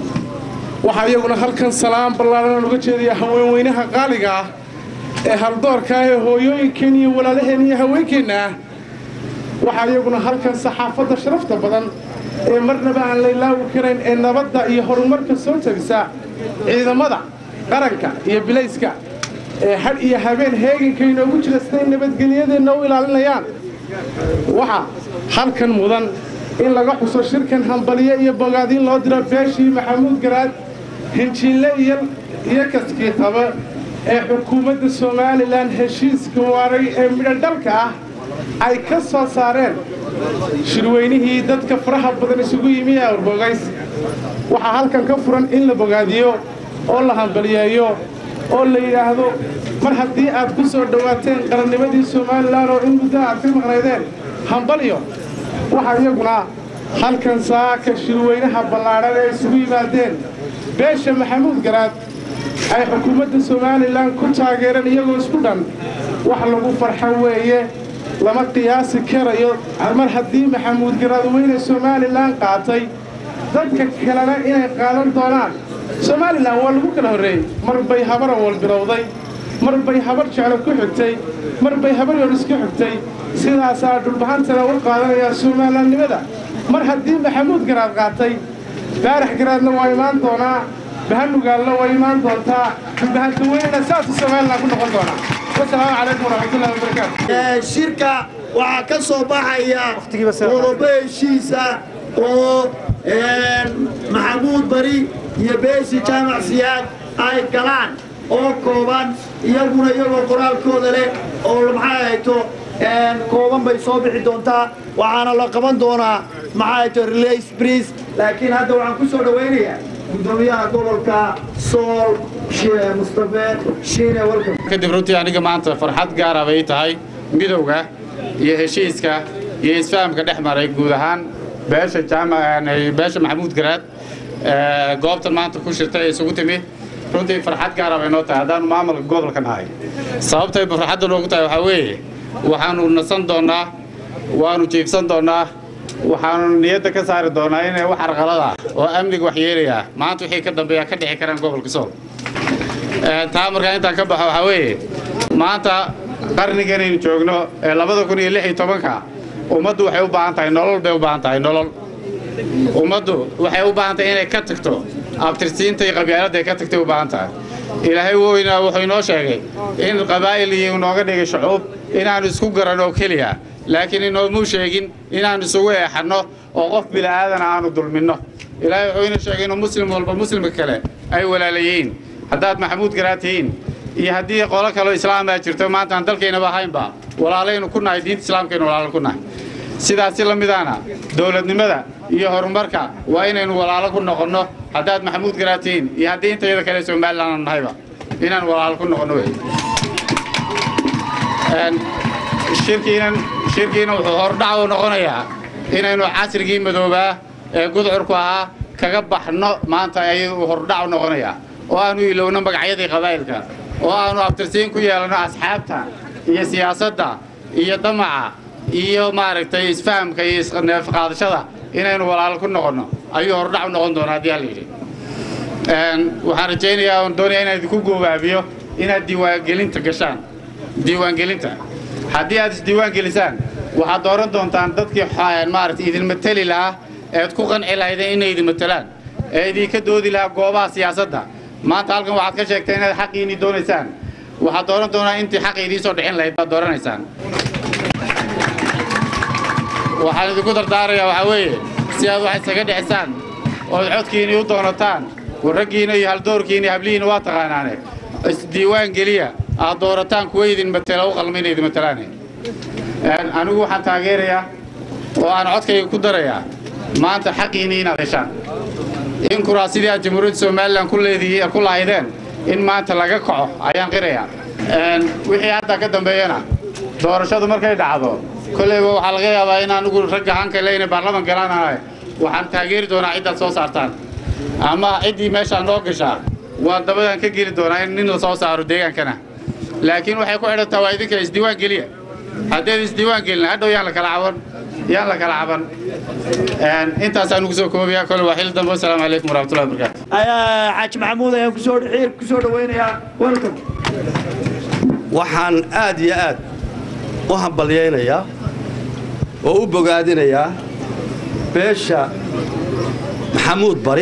waxaa iyaguna halkan salaam ballaaran uga jeedaya haweenweynaha qaaliga ah ee haldoorka ah ee hooyooyinkeen iyo walaalaheen iyo haweenkeenna ah waxaa iyaguna halkan saxaafadda sharafta badan ee marnaba aan la ilaawi karayn ee nabadda iyo horumarka soo tagisa ciidamada qaranka iyo bilayska ee hadh iyo habeen heeganka inoogu jira siday nabadgelyadeenna u ilaalinayaan waxaa halkan mudan in laga xuso shirkan hambaliye iyo bogaadiin loo diro beeshii maxamuud garaad hinjiille iyo kaskii qaba ee xukuumadda somalilan heshiiska waaray ee midhodhalka ah ay ka soo saareen shirweynihii dadka faraha badan isugu yimi ee awrbogays waxaa halkan ka furan in la bogaadiyo oo la hambaliyeeyo oo la yidhaahdo mar haddii aad ku soo dhowaateen qarannimadii somalilan oo in muddo aad ka maqnaydeen hambalyo waxaa iyaguna halkan saaka shirweynaha ballaadhan ee isugu yimaadeen beesha maxamuud garaad ay xukuumadda somalilan ku taageereen iyagoo isku dhan wax lagu farxo weeye lama qiyaasi karayo mar haddii maxamuud garaad weyne somalilan qaatay dadka kalena inay qaadan doonaan somalilan waa lagu kala horreeyey mar bay habar awal bilowday mar bay habar jeclo ku xigtay mar bay habar yoodhis ku xigtay sidaasaa dhulbahantana u qaadanayaa somaalilannimada mar haddii maxamuud garaad qaatay baarax garaadna waa imaan doonaa bahanugaalna waa imaan doontaa dhulbahanta weynena saasuu somalilan ku noqon doonaa wasalaamu calaykum waraxmatullahi wabarakaatu shirka waxaa ka soo baxaya qodobo heshiisa oo maxamuud bari iyo beesi jaamac siyaad ay galaan oo kooban iyaguna iyagoo qoraalkooda leh oo maxay hayto kooban bay soo bixi doontaa waxaana la qaban doonaa maxay hayto relays briis laakiin hadda waxaan ku soo dhowaynayaa gudoomiyaha gobolka sool mustafe shiine welcome kadib runtii aniga maanta farxad gaara bay tahay midowga iyo heshiiska iyo isfahamka dhex maray guud ahaan beesha beesha maxamuud garaad goobtan maanta ku shirtay ee isugu timi runtii farxad gaara bay noo tahay haddaanu maamulka gobolka nahay sababtay farxadda noogu tahay waxaa weeye waxaanu nasan doonnaa waanu jiifsan doonnaa waxaanu niyadda ka saari doonnaa inay wax arqalada oo amniga wax yeelayaa maanta wixii ka dambeeya ka dhixi karaan gobolka sool taa markaa intaan ka baxo waxaa weeye maanta qarniganaynu joogno ee labada kun iyo lix iyo tobanka ummaddu waxay u baahan tahay nolol bay u baahan tahay nolol ummaddu waxay u baahan tahay inay ka tagto abtirsiinta iyo qabyaaladda ay ka tagtay u baahan tahay ilaahay woynaa wuxuu inoo sheegay in qabaa'il iyo inooga dhigay shucuub inaannu isku garanno oo keliya laakiin inoomuu sheegin inaannu isugu eexanno oo qof bila'aadana aanu dulminno ilaahay wuxuu inoo sheegay inuu muslim walba muslimka kale ay walaalayihiin haddaad maxamuud garaad tihiin iyo haddii qolo kaloo islaamaa jirto maanta aan dalkaynaba ahaynba walaalaynu ku nahay diinta islaamkaynu walaalo ku nahay sidaasi la midaana dowladnimada iyo horumarka waa inaynu walaalo ku noqonno haddaad maxamuud garaad tihiin iyo haddii intayada kale somalilan aanu nahayba inaan walaalo ku noqonno wey shirkiinan shirkiina wuxuu hordhac u noqonayaa inaynu casrigii madoobaa ee gudcurku ahaa kaga baxno maanta ayuu hordhac u noqonayaa oo aanu ilowno magacyadii qabaa'ilka oo aanu abtirsiin ku yeelanno asxaabta iyo siyaasadda iyo damaca iyo maaragtay isfahamka iyo isneefqaadashada inaynu walaalo ku noqonno ayuu hordhac u noqon doonaa haddii hallayidhi waxaan rajaynayaa oon doonaya inaan idinku goobaabiyo inaad diiwaangelinta gashaan diiwaangelinta haddii aad isdiiwaan gelisaan waxaad dooran doontaan dadkii maaragtay idin mateli lahaa eed ku qanci lahaydeen inay idin matelaan ee idinka doodi lahaa goobaha siyaasadda maanta halkan waxaad ka sheegtay inaad xaqiinii doonaysaan waxaad dooran doonaa intii xaqi idiin soo dhixin lahayd baad dooranaysaan waxaan idinku dardaarayaa waxaa weeye si aad wax isaga dhexisaan ood codkiinii u doonataan warraggiina iyo haldoorkiina iyo hablihiina waa taqaanaane isdiiwaan geliya aad doorataan kuwa idin matela u qalma inay idin matelaane anigu waxaan taageerayaa oo aan codkayga ku darayaa maanta xaqiinii inaad heshaan in kuraasidii aad jamhuuriyadda somalilan ku leedihi ku lahaydeen in maanta laga kaco ayaan qirayaa wixii hadda ka dambeeyana doorashadu markay dhacdo kolleyba waxaa laga yaabaa in anigu ragga hanka le inay baarlaman galaanahay waxaan taageeri doonaa ciddaad soo saartaan ama ciddii meeshaa noo gashaa waa dabadaan ka geli doonaa in nin la soo saaro deegaankana laakiin waxay ku xidhantaa waa idinka isdiiwaan geliya haddayd isdiiwaan gelin hadhow yaan la kala caban yaan la kala caban intaasaan ugu soo koobayaa kole waa xil dambe wasalaamu calaykum waraxmatullahi wabarakaatu xaaji maxamuud ayaan kusoo xiir kusoo dhawaynayaa welcome waxaan aad iyo aad u hambalyaynayaa oo u bogaadinayaa beesha maxamuud bari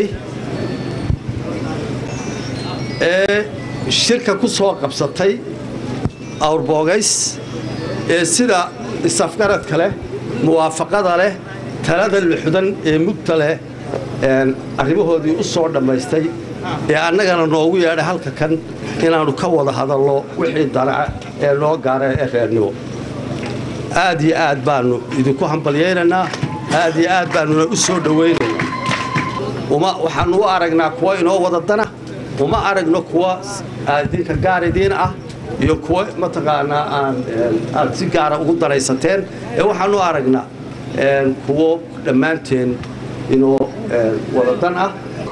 ee shirka ku soo qabsatay awrboogays ee sida isafgaradka leh muwaafaqada leh talada luxdan ee mugta leh arrimahoodii u soo dhammaystay ee annagana noogu yeedhay halka kan inaannu ka wada hadallo wixii danaca ee noo gaara ee reernimo aad iyo aad baannu idinku hambalyaynaynaa aad iyo aad baannuna u soo dhowaynaynaa uma waxaannu u aragnaa kuwa inoo wada dana uma aragno kuwa idinka gaar idiin ah iyo kuwa mataqaanaa aan aad si gaara ugu danaysateen ee waxaannu aragnaa kuwo dhammaanteen inoo wada dan ah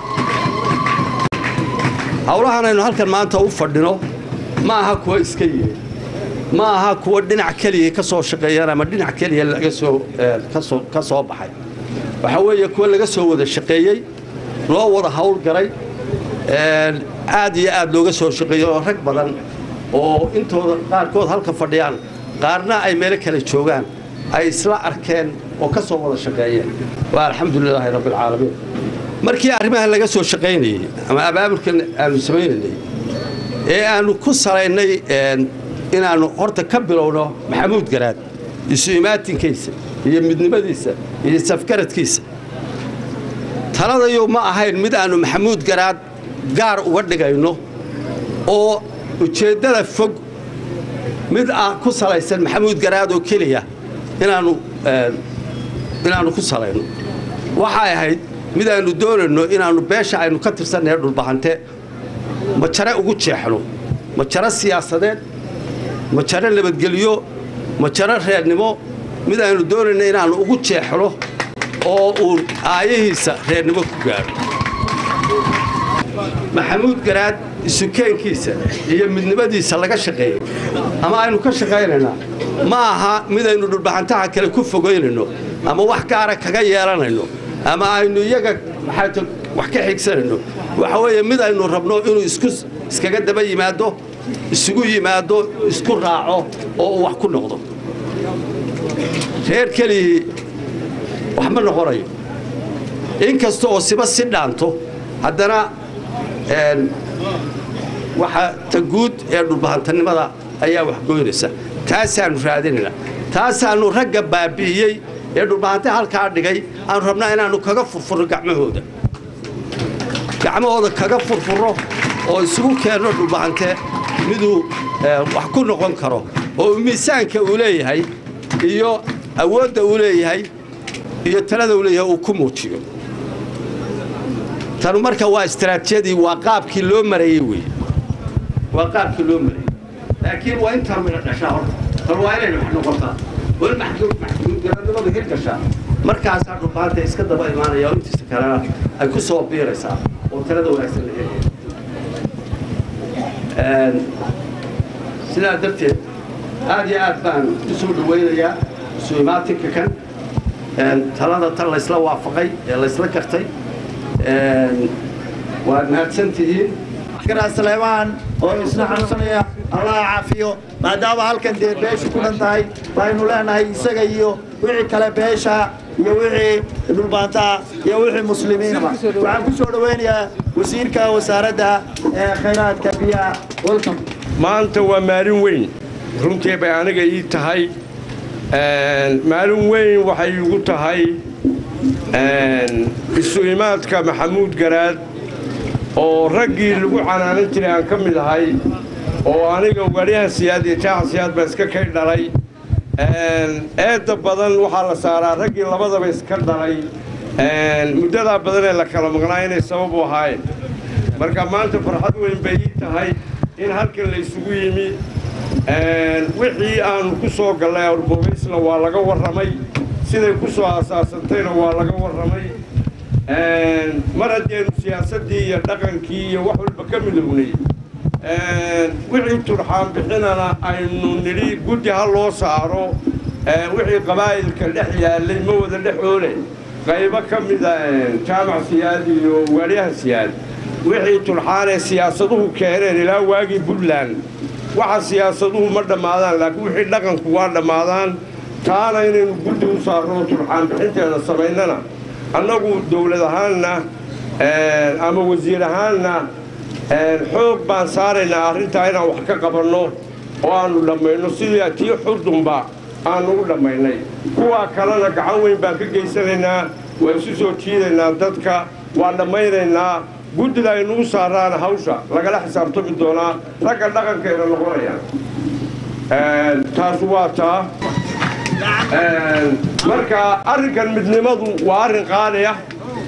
howlahan aynu halkan maanta u fadhino ma aha kuwa iska yiri ma aha kuwa dhinac keliya ka soo shaqeeyaan ama dhinac keliya laga soo kasoo ka soo baxay waxaa weeye kuwa laga soo wada shaqeeyey loo wada howlgalay aad iyo aad looga soo shaqeeyey oo rag badan oo intooda qaarkood halka fadhiyaan qaarna ay meelo kale joogaan ay isla arkeen oo ka soo wada shaqeeyeen waa alxamdulilaahi rabbilcaalamiin markii arrimahan laga soo shaqaynayey ama abaabulkan aanu samaynaynay ee aanu ku salaynay inaannu horta ka bilowno maxamuud garaad isu imaatinkiisa iyo midnimadiisa iyo safgaradkiisa taladayu ma ahayn mid aannu maxamuud garaad gaar uga dhigayno oo ujeeddada fog mid ah ku salaysan maxamuud garaad oo keliya inaannu inaannu ku salayno waxay ahayd mid aannu doonayno inaannu beesha aynu ka tirsannahe dhulbahante majare ugu jeexno majaro siyaasadeed majaro nabadgelyo majaro reernimo mid aynu doonayno inaannu ugu jeexno oo uu aayahiisa reernimo ku gaadho maxamuud garaad isukeenkiisa iyo midnimadiisa laga shaqeeyey ama aynu ka shaqaynaynaa ma aha midaynu dhulbaxantaha kale ku fogaynayno ama wax gaara kaga yeelanayno ama aynu iyaga maxaata wax ka xigsanayno waxa weeye mid aynu rabno inuu isku iskaga daba yimaado isugu yimaado isku raaco oo uu wax ku noqdo reer keligii wax ma noqonayo in kasta oo siba si dhaanto haddana waxa ta guud ee dhulbahantanimada ayaa wax goynaysa taasaannu raadinaynaa taasaannu ragga baabi'iyey ee dhulbahante halkaa dhigay aanu rabnaa inaannu kaga furfurno gacmahooda gacmahooda kaga furfurro oo isugu keenno dhulbahante miduu wax ku noqon karo oo miisaanka uu leeyahay iyo awoodda uu leeyahay iyo talada uu leeyahay uu ku muujiyo tanu marka waa istaraatijiyadii waa qaabkii loo marayey wey waa qaabkii loo marayey laakiin waa intaan mina dhashaa horta tan waa inayna wax noqotaa weli maxkamadnimadu hir gashaa markaasaa dhulbaanta iska daba imaanaya oo intiisa kalena ay ku soo biiraysaa oo talada wanaagsan la helaya sidaa darteed aad iyo aad baan u soo dhawaynayaa isu imaatinka kan talada tan laysla waafaqay ee laysla gartay waad mahadsan tihiin garaa saleemaan oo isna xanuunsanaya allah caafiyo maadaama halkan dee beeshu ku dhan tahay baynu leenahay isaga iyo wixii kale beesha iyo wixii dhulbaantaa iyo wixii muslimiinaba waxaan ku soo dhawaynayaa wasiirka wasaaradda ee khayraadka biyaha welcome maanta waa maalin weyn runtii bay aniga ii tahay maalin weyn waxay igu tahay isu imaadka maxamuud garaad oo raggii lagu canaanan jiray aan ka mid ahay oo aniga wariyaha siyaad iyo jaaca siyaad baa iska kay dhalay eedda badan waxaa la saaraa raggii labadaba iska dhalay muddadaa badan ee la kala maqnaa inay sabab u ahaayeen marka maanta farxad weyn bay ii tahay in halkan la isugu yimi wixii aanu ku soo gallay awrbogaysna waa laga warramay siday ku soo asaasantayna waa laga warramay mar haddeenu siyaasaddii iyo dhaqankii iyo wax walba ka midownay wixii turxaan bixinana aynu nidhi guddi ha loo saaro wixii qabaa'ilka dhex yaallay ma wada dhexoole qaybo ka mida jaamac siyaad iyo waaliyaha siyaad wixii turxaanee siyaasaduhu keeneen ilaa waagii puntland waxa siyaasaduhu ma dhammaadaan laakiin wixii dhaqanku waa dhammaadaan taana inaynu guddi u saarno turxaan bixinteeda samaynana annagu dawlad ahaanna ama wasiir ahaanna xoog baan saaraynaa arrintaa inaan wax ka qabanno oo aannu dhammayno sidii tii xurdunba aannu u dhammaynay kuwaa kalena gacan weyn baan ka geysanaynaa waa isu soo jiidaynaa dadka waa dhammaynaynaa guddida aynu u saaraana hawsha lagala xisaabtami doonaa ragga dhaqankayna noqonayaan taas waa taa marka arrinkan midnimadu waa arrin qaali ah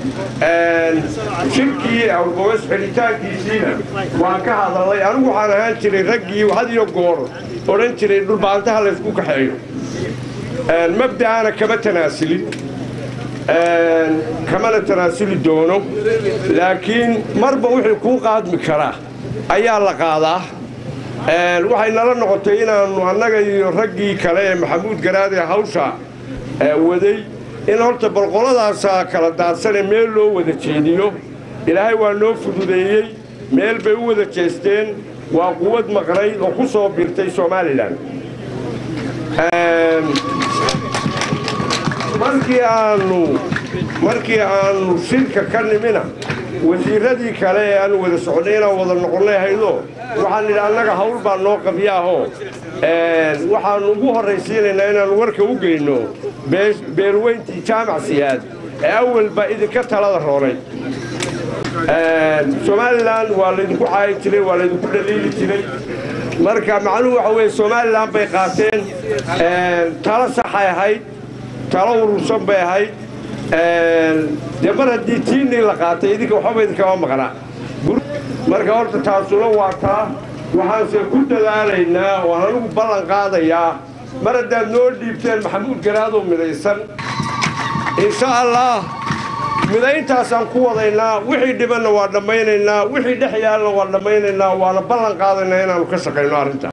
shirkii awrbogays xidhitaankiisiina waan ka hadalnay anigu waxaan ahaan jiray raggii had iyo goor odhan jiray dhulbaantaha laysku kaxeeyo mabda'ana kama tanaasilin kamana tanaasuli doono laakiin marba wixii kuu qaadmi karaa ayaa la qaadaa waxay nala noqotay inaannu annaga iyo raggii kale ee maxamuud garaad ee hawsha waday in horta balqoladaasaa kala daadsanee meel loo wada jeediyo ilaahay waa noo fududeeyey meel bay u wada jeesteen waa quwad maqnayd oo ku soo birtay somalilan markii aannu markii aannu shirka ka nimina wasiirradii kale ee aanu wada soconnay inaan wada noqonnay haydo waxaan nidhi annaga hawl baa noo qabyaahoo waxaannu ugu horraysiinaynaa inaannu warka u geyno beelweyntii jaamac siyaad ee awalba idinka talada roonay somalilan waa laydinku caayi jiray waa laydinku dhaliili jiray marka macnuhu waxa weeye somalilan bay qaateen talo saxay ahayd talo urursan bay ahayd dee mar haddii tiinnii la qaatay idinka waxbaba idinkama maqnaa marka horta taasuna waa taa waxaanse ku dadaalaynaa waan anigu ballan qaadayaa mar haddaad noo dhiibteen maxamuud garaadoo midaysan insha allah midayntaasaan ku wadaynaa wixii dhibanna waa dhammaynaynaa wixii dhex yaalna waa dhammaynaynaa waana ballan qaadaynaa inaannu ka shaqayno arrintaa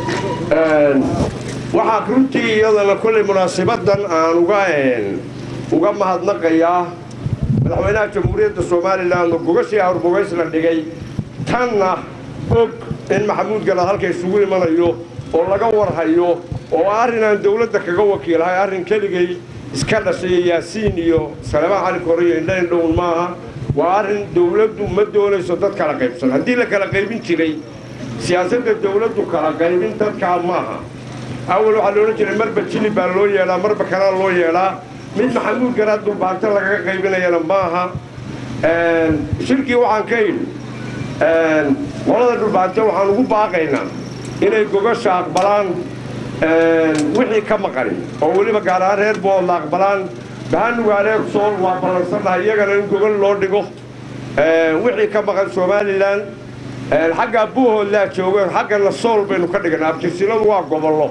waxaa runtii iyadana kollay munaasibadan aan uga uga mahadnaqayaa madaxweynaha jamhuuriyadda somalilan oo gogashii awrbogays la dhigay tanna og in maxamuud galaad halka isugu imanayo oo laga warhayo oo arrin aan dawladda kaga wakiilahay arrin keligay iska dhashay yaasiin iyo salemaan cali kore iyo indhayn dhown maaha waa arrin dawladdu ma doonayso dad kala qaybsan haddii la kala qaybin jiray siyaasadda dawladdu kala qaybin dadkaa maaha awal waxaa la odhan jiray marba jili baa loo yeelaa marba kanaa loo yeelaa mid maxamuud garaad dulbaanto lagaga qaybinayana maaha shirkii waxaan ka yidhi qolada dhulbaante waxaan ugu baaqaynaa inay gogasha aqbalaan wixii ka maqanin oo weliba gaar ahaan reer boodla aqbalaan bahanugaaleeg sool waa ballansannahay iyagana in gogol loo dhigo wixii ka maqan somalilan xaggaa buuhoodlaa joogeen xaggana sool baynu ka dhiganaa abtirsinadu waa gobollo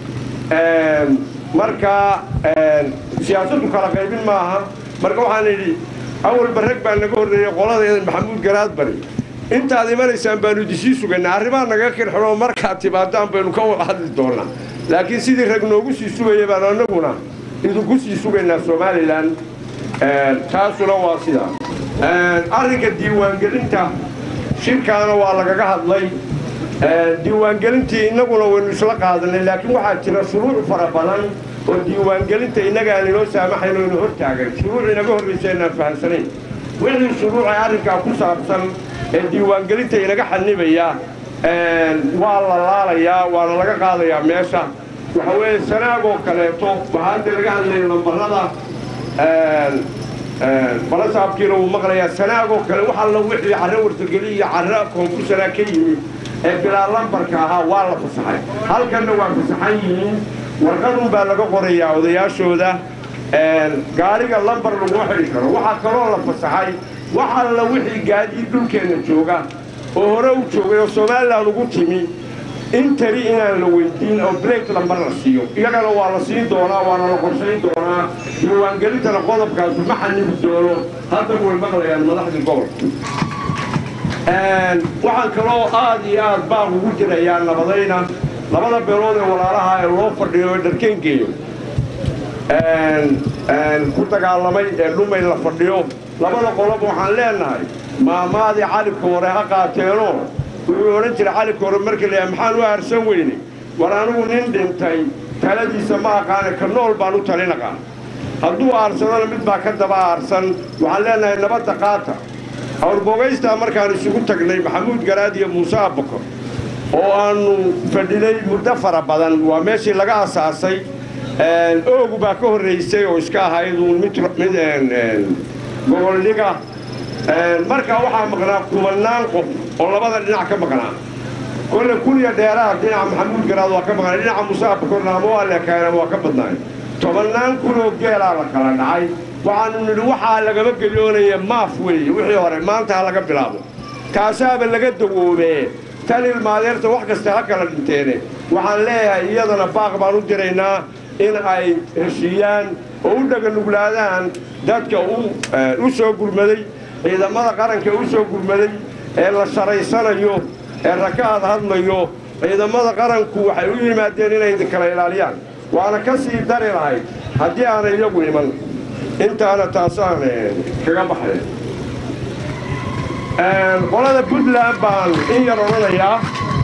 marka siyaasaddu kala qaybin maaha marka waxaan idhi awalba rag baa naga horreeyey qolada maxamuud garaad bari intaad imanaysaan baanu idisii sugaynaa arrimaa nagaga kirxinoo markaad timaadaan baynu ka wada hadli doonaa laakiin sidii rag noogu sii sugaya baanu annaguna idinku sii sugaynaa somalilan taasuna waa sidaa arrinka diiwaangelinta shirkaana waa lagaga hadlay diiwaangelintii innaguna waynu isla qaadanay laakiin waxaa jira shuruuc fara badan oo diiwaangelinta innaga aan inoo saamaxayn oo ina hor taagan shuruuc inaga horraysa inaan fahamsanayn wixii shuruuca arrinkaa ku saabsan ee diiwaangelinta inaga xanibaya waa la laalayaa waana laga qaadayaa meesha waxa weeye sanaagoo kaleeto waxaa hadda laga hadlaya lambarada balasaabkiina wuu maqlayaa sanaagoo kale wax alla wixii carro wartageli iyo carro koonfursanaa ka yimi ee bilaa lambarka ahaa waa la fasaxay halkanna waa fasaxan yihiin warqadun baa laga qorayaa odayaashooda gaariga lambar laguma xidhi karo waxaa kaloo la fasaxay wax alla wixii gaadiid dhulkeenna jooga oo hore u joogay oo somalilan ugu timi intari inaan la weydiin oo blake lambar la siiyo iyagana waa la siin doonaa waana la qorshayn doonaa diiwaangelintana qodobkaasu ma xanibi doono haddaba way maqlayaan madaxdii gobolka waxaan kaloo aad iyo aad baaq ugu jirayaa nabadayna labada beelood ee walaalaha ee loo fadhiyo ee dharkeen geeyo ku dagaalamay ee dhumay la fadhiyo labada qolob waxaan leenahay maamaadii calibka hore ha qaateenoo wuxuu odhan jiray calibka hore markii la yahay maxaan u aarsan weyne war anigu nin dhintay taladiisa ma aqaane ka nool baan u talin aqaan hadduu aarsadona mid baa ka daba aarsan waxaan leenahay nabadda qaata awrbogaystaa markaan isugu tagnay maxamuud garaad iyo muuse abbakor oo aannu fadhinay muddo fara badan waa meeshii laga asaasay oogu baa ka horraysay oo iska ahayd uun mid mid goboldhiga markaa waxaa maqnaa kumannaan qof oo labada dhinac ka maqnaa kolle kuniya dheeraha dhinaca maxamuud garaad waa ka maqnaa dhinaca muuse abbakorna ama waa leekaayeen ama waa ka badnaay tobannaan kunoo geelaa la kala dhacay waxaannu nidhi waxaa lagama gelyoonaya maaf weeye wixii hore maanta ha laga bilaabo kaasaaba laga dawoobee tan ilmaadeerta wax kasta ha kala dhinteene waxaan leeyahay iyadana baaq baan u diraynaa in ay heshiiyaan oo u dhaganuglaadaan dadka u soo gurmaday ciidamada qaranka u soo gurmaday ee la sharaysanayo ee rakaad hadlayo ciidamada qaranku waxay u yimaadeen inay kala ilaaliyaan waana ka sii dari lahayd haddii aanay iyagu iman intaana taasaan kaga baxday qolada puntland baan in yar odhanayaa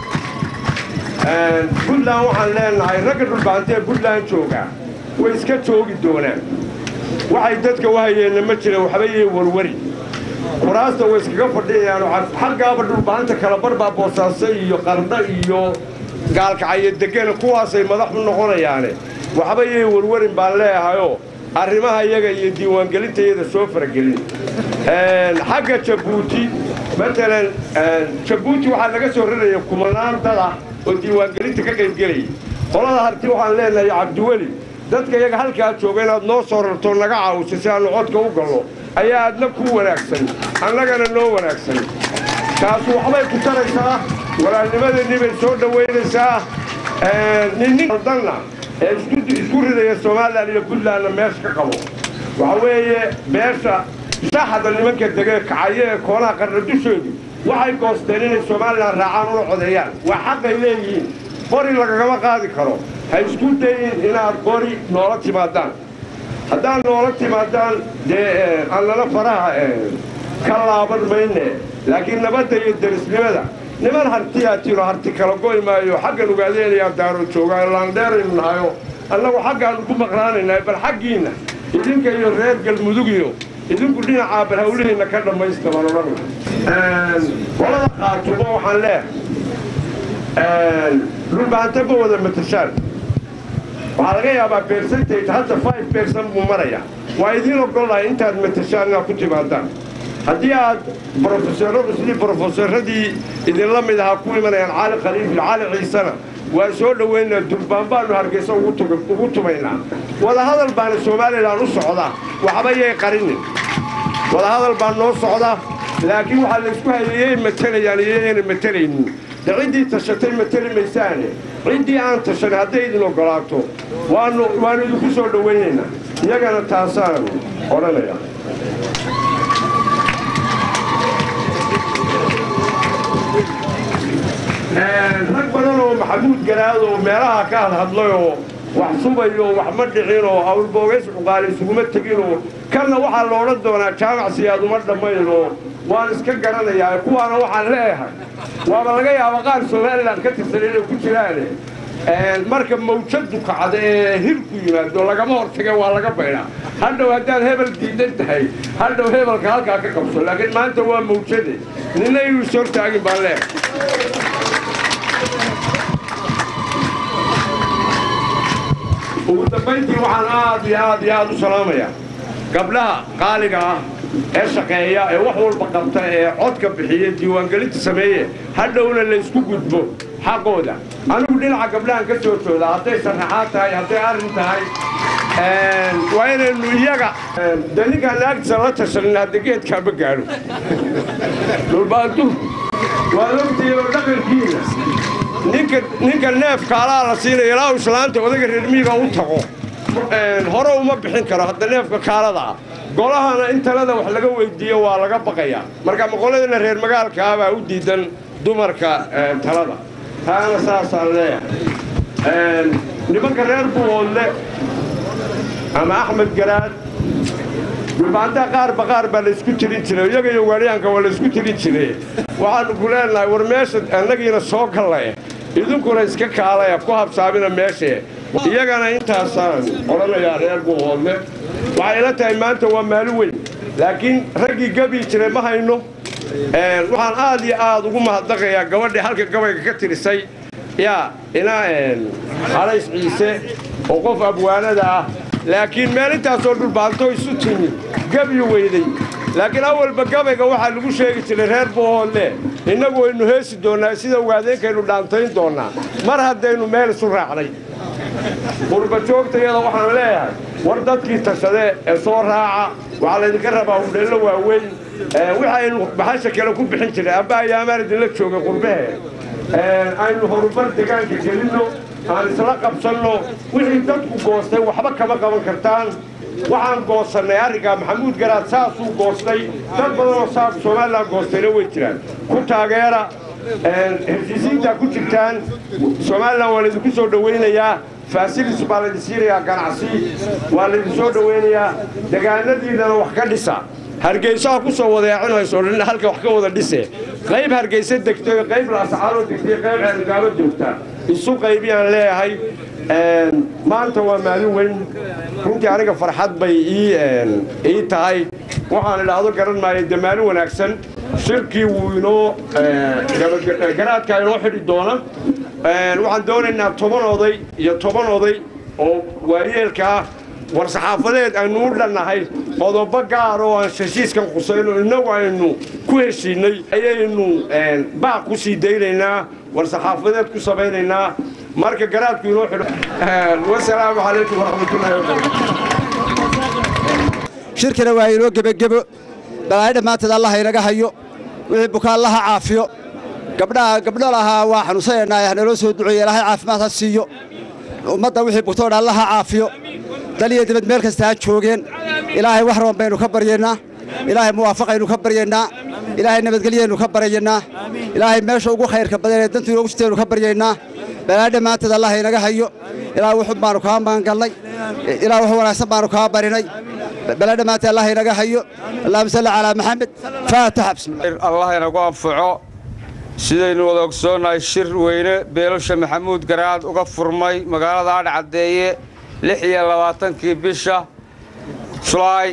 puntland waxaan leenahay ragga dhulbaantee puntland jooga way iska joogi doonaan waxay dadka u hayeenna ma jira waxba yay warwari kuraasta way iskaga fadhiyayaan xaggaaba dhulbaanta kala barbaa boosaaso iyo qardho iyo gaalkacayo degena kuwaasay madax u noqonayaane waxba yay warwarin baan leehayoo arrimaha iyaga iyo diiwaangelinta iyada soo faragelin xagga jabuuti matalan jabuuti waxaa laga soo raraya kumanaan dad ah oo diiwaangelinta ka qaybgelaya qolada harti waxaan leenahay cabdiweli dadka iyaga halkaa jooga inaad noo soo rarto naga caawiso si aannu codka u gallo ayaa adna kuu wanaagsan annagana noo wanaagsan taasu waxbay ku taraysaa walaalnimadeenii bay soo dhowaynaysaa ninnindanna ee isku ridaya somalilan iyo puntlandna meesha ka qabo waxa weeye beesha shaaxada nimanka dege kacayo ee koonaha qarna dushoodu waxay goosteen inay somalilan raacaan una codeeyaan waa xaqay leeyihiin qori lagagama qaadi karo ha isku dayin inaad qori noola timaadaan haddaad noola timaadaan dee annana faraha ka laaban mayne laakiin nabadda iyo derisnimada niman hartiyaa tiro harti kala goy maayo xaggan ugaadeenayaa daaro joogaa laandheeraynu nahayo annagu xaggaannu ku maqnaanaynaa bal xaggiinna idinka iyo reer galmudug iyo idinku dhinacaa bal hawlihiinna ka dhammaysta baan odhan qolada qaatumo waxaan leehay dhulbaanta ma wada matashaan waxaa laga yaabaa percentage hadda five percent buu maraya waa idiin ogolahay intaad matashaan inaad ku timaadaan haddii aad brofesoradu sidii brofesoradii idinla mid ahaa ku imanayaan caali khaliif iyo caali ciisena waan soo dhoweynaa durbaan baanu hargeysa ugu tumaynaa wadahadal baana somalilan u socda waxba yay qarinin wadahadal baa noo socda laakiin waxaa laysku hayayay matalayaan iyayna matalaynin de ciddii tashatay matali maysaane ciddii aan tashan hadday idin ogolaato waanu waanu idinku soo dhowaynaynaa iyagana taasaan odhanaya rag badan oo maxamuud garaad oo meelaha ka hadhadlayoo wax subayo wax ma dhicinoo awlboogays cuqaali isuguma teginoo kanna waxaa la odhan doonaa jaamac siyaad uma dhammaynoo waan iska garanayaa kuwaana waxaan leeyahay waaba laga yaaba qaar somalilan ka tirsan inay ku jiraane marka mawjadu kacda ee hirku yimaado lagama hortage waa laga baydhaa hadhow haddaad hebel diidan tahay hadhow hebelka halkaa ka qabso laakiin maanta waa mawjade nina inuu is hortaagin baan leeyahay ugu dambayntii waxaan aad iyo aad iyo aad u salaamayaa gabdhaha qaaliga ah ee shaqeeya ee wax walba qabta ee codka bixiya diiwaangelinta sameeye hadhowna laysku gudbo xaqooda anigu dhinaca gabdhahan ka soo jooda hadday sarraxaad tahay hadday arrin tahay waa inaynu iyaga dee ninkaan naagtiisa la tashanin hadda geedkaa ma gaadho dhulbaantu waa logtiyo dhaqankiina ninka ninka neefka alaa la siinaya ilaa uu islaanta odayga reermiyiga u tago hore uma bixin karo hadda neefka kaalada ah golahana in talada wax laga weydiiyo waa laga baqayaa marka maqoladana reer magaalka ah baa u diidan dumarka talada taana saasaan leeyahay nimanka reer buuhoodle ama axmed garaad dhulbaantaa qaarba qaar baa laysku tirin jiray iyaga iyo waaliyaanka waa laysku tirin jiray waxaannu ku leenahay war meesha annagiina soo gallaye idinkuna iska kaalaya ku habsaamina meeshee iyagana intaasaan odhanayaa reer buuhoodle waxay ila tahay maanta waa maalin weyn laakiin raggii gabi jiray ma hayno waxaan aad iyo aad ugu mahadnaqayaa gabadhii halka gabayga ka tirisay yaa ina halays ciise oo qof abwaanada ah laakiin meel intaasoo dhulbaanto isu timi gabi weyday laakiin awalba gabayga waxaa lagu sheegi jiray reer buuhoodle innagu waynu heesi doonnaa sida waadeenkaynu dhaantayn doonnaa mar haddaynu meel isu raacnay qurbajoogtayada waxaan leeyahay war dadkii tashadee ee soo raaca waxaa laydinka rabaa hudheello waaweyn waxaynu baxasha kale ku bixin jiray amba ayaamaan idinla joogay qurbahe aynu horumar degaanka gelinno aan isla qabsanno wixii dadku goostay waxba kama qaban kartaan waxaan goosannay arrinkaa maxamuud garaad saasuu goostay dad badanoo saas somalilan goostayna way jiraan ku taageera heshiisiintaa ku jirtaan somalilan waa laydinku soo dhowaynayaa faasilis baa laydin siinayaa ganacsi waa laydin soo dhowaynayaa degaanadiinana wax ka dhisa hargeysaha ku soo wadeecinayso dhan halka wax ka wada dhise qayb hargeysa degtay qayb laascaanoo degtay qayb ceelgaabo joogta isu qaybiyaan leeyahay maanta waa maalin weyn runtii aniga farxad bay ii tahay waxaan idhaahdo garan maayo dee maalin wanaagsan shirkii wuu inoo garaadkaa inoo xidhi doona waxaan doonaynaa toban oday iyo toban oday oo waayeelka ah war saxaafadeed aynu u dhannahay qodobo gaar oo aan heshiiskan khusayno innagu aynu ku heshiinnay ayaynu baaq ku sii daynaynaa war saxaafadeed ku samaynaynaa marka garaadku inoo xidho wasalaamu calaykum waraxmatullahi wabarakatu shirkina waa inoo gebagebo balaayo dhammaanteed allaha inaga hayo wixii bukaa allaha caafiyo gabdhaha gabdho lahaa waa xanuunsanaynaa hanaloo soo duceeye ilaahay caafimaad ha siiyo ummadda wixii bugtoodha allaha caafiyo dal iyo dibad meel kasta ha joogeen ilaahay wax raban baynu ka baryaynaa ilaahay muwaafaqaynu ka baryaynaa ilaahay nabadgelyaynu ka baryaynaa ilaahay meesha ugu khayrka badan ee dantu inoogu jirtaynu ka baryaynaa balaayo dhammaanteed allah inaga hayo ilaa wuxun baanu kaa magangallay ilaa wax wanaagsan baanu kaa barinay balaayo dhammaanteed allah inaga hayo allahuma salli calaa maxamed faataxa bismillah allah inagu anfaco sidaynu wada ogsoonnahay shir weyne beelasha maxamuud garaad uga furmay magaalada adhcaddeeye lix iyo labaatankii bisha julaay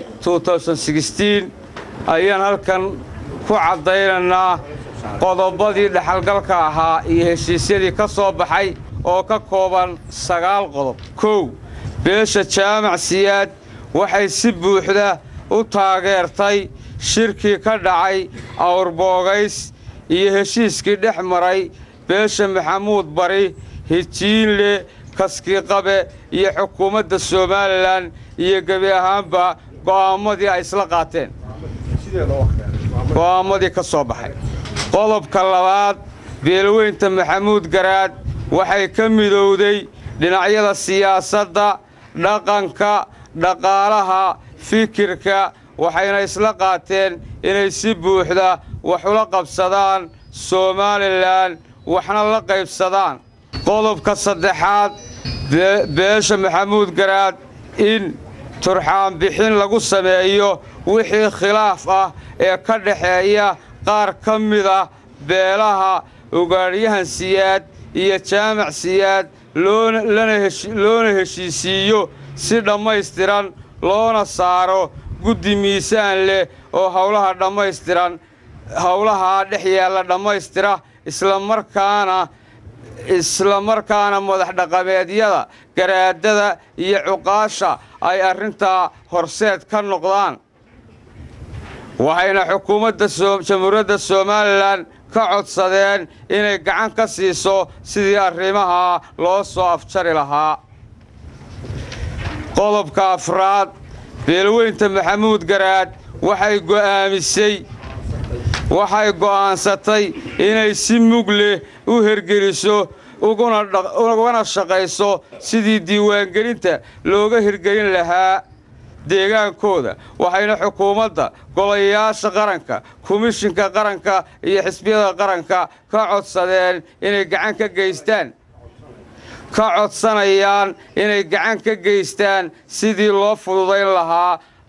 ayaan halkan ku caddaynaynaa qodobadii dhexalgalka ahaa iyo heshiisyadii ka soo baxay oo ka kooban sagaal qodob kow beesha jaamac siyaad waxay si buuxda u taageertay shirkii ka dhacay awrboogays iyo heshiiskii dhex maray beesha maxamuud bari hijiinle kaskiiqabe iyo xukuumadda somalilan iyo gebi ahaanba go'aammadii ay isla qaateen go'aammadii ka soo baxay qodobka labaad beelweynta maxamuud garaad waxay ka midowday dhinacyada siyaasadda dhaqanka dhaqaalaha fikirka waxayna isla qaateen inay si buuxda wax ula qabsadaan somalilan waxna la qaybsadaan qodobka saddexaad beesha maxamuud garaad in turxaan bixin lagu sameeyo wixii khilaaf ah ee ka dhaxeeya qaar ka mida beelaha ugaadhyahan siyaad iyo jaamac siyaad loona heshiisiiyo si dhammaystiran loona saaro guddi miisaan leh oo howlaha dhammaystiran howlahaa dhex yaalla dhammaystira islamarkaana isla markaana madax dhaqameedyada garaadada iyo cuqaasha ay arrintaa horseed ka noqdaan waxayna xukuumadda jamhuuriyadda somalilan ka codsadeen inay gacan ka siiso sidii arrimaha loo soo afjari lahaa qodobka afraad beelweynta maxamuud garaad waxay go'aamisay waxay go'aansatay inay si mug leh u hergeliso uguna shaqayso sidii diiwaangelinta looga hirgelin lahaa deegaankooda waxayna xukuumadda golayaasha qaranka komishinka qaranka iyo xisbiyada qaranka ka codsadeen inay gacan ka geystaan ka codsanayaan inay gacan ka geystaan sidii loo fududayn lahaa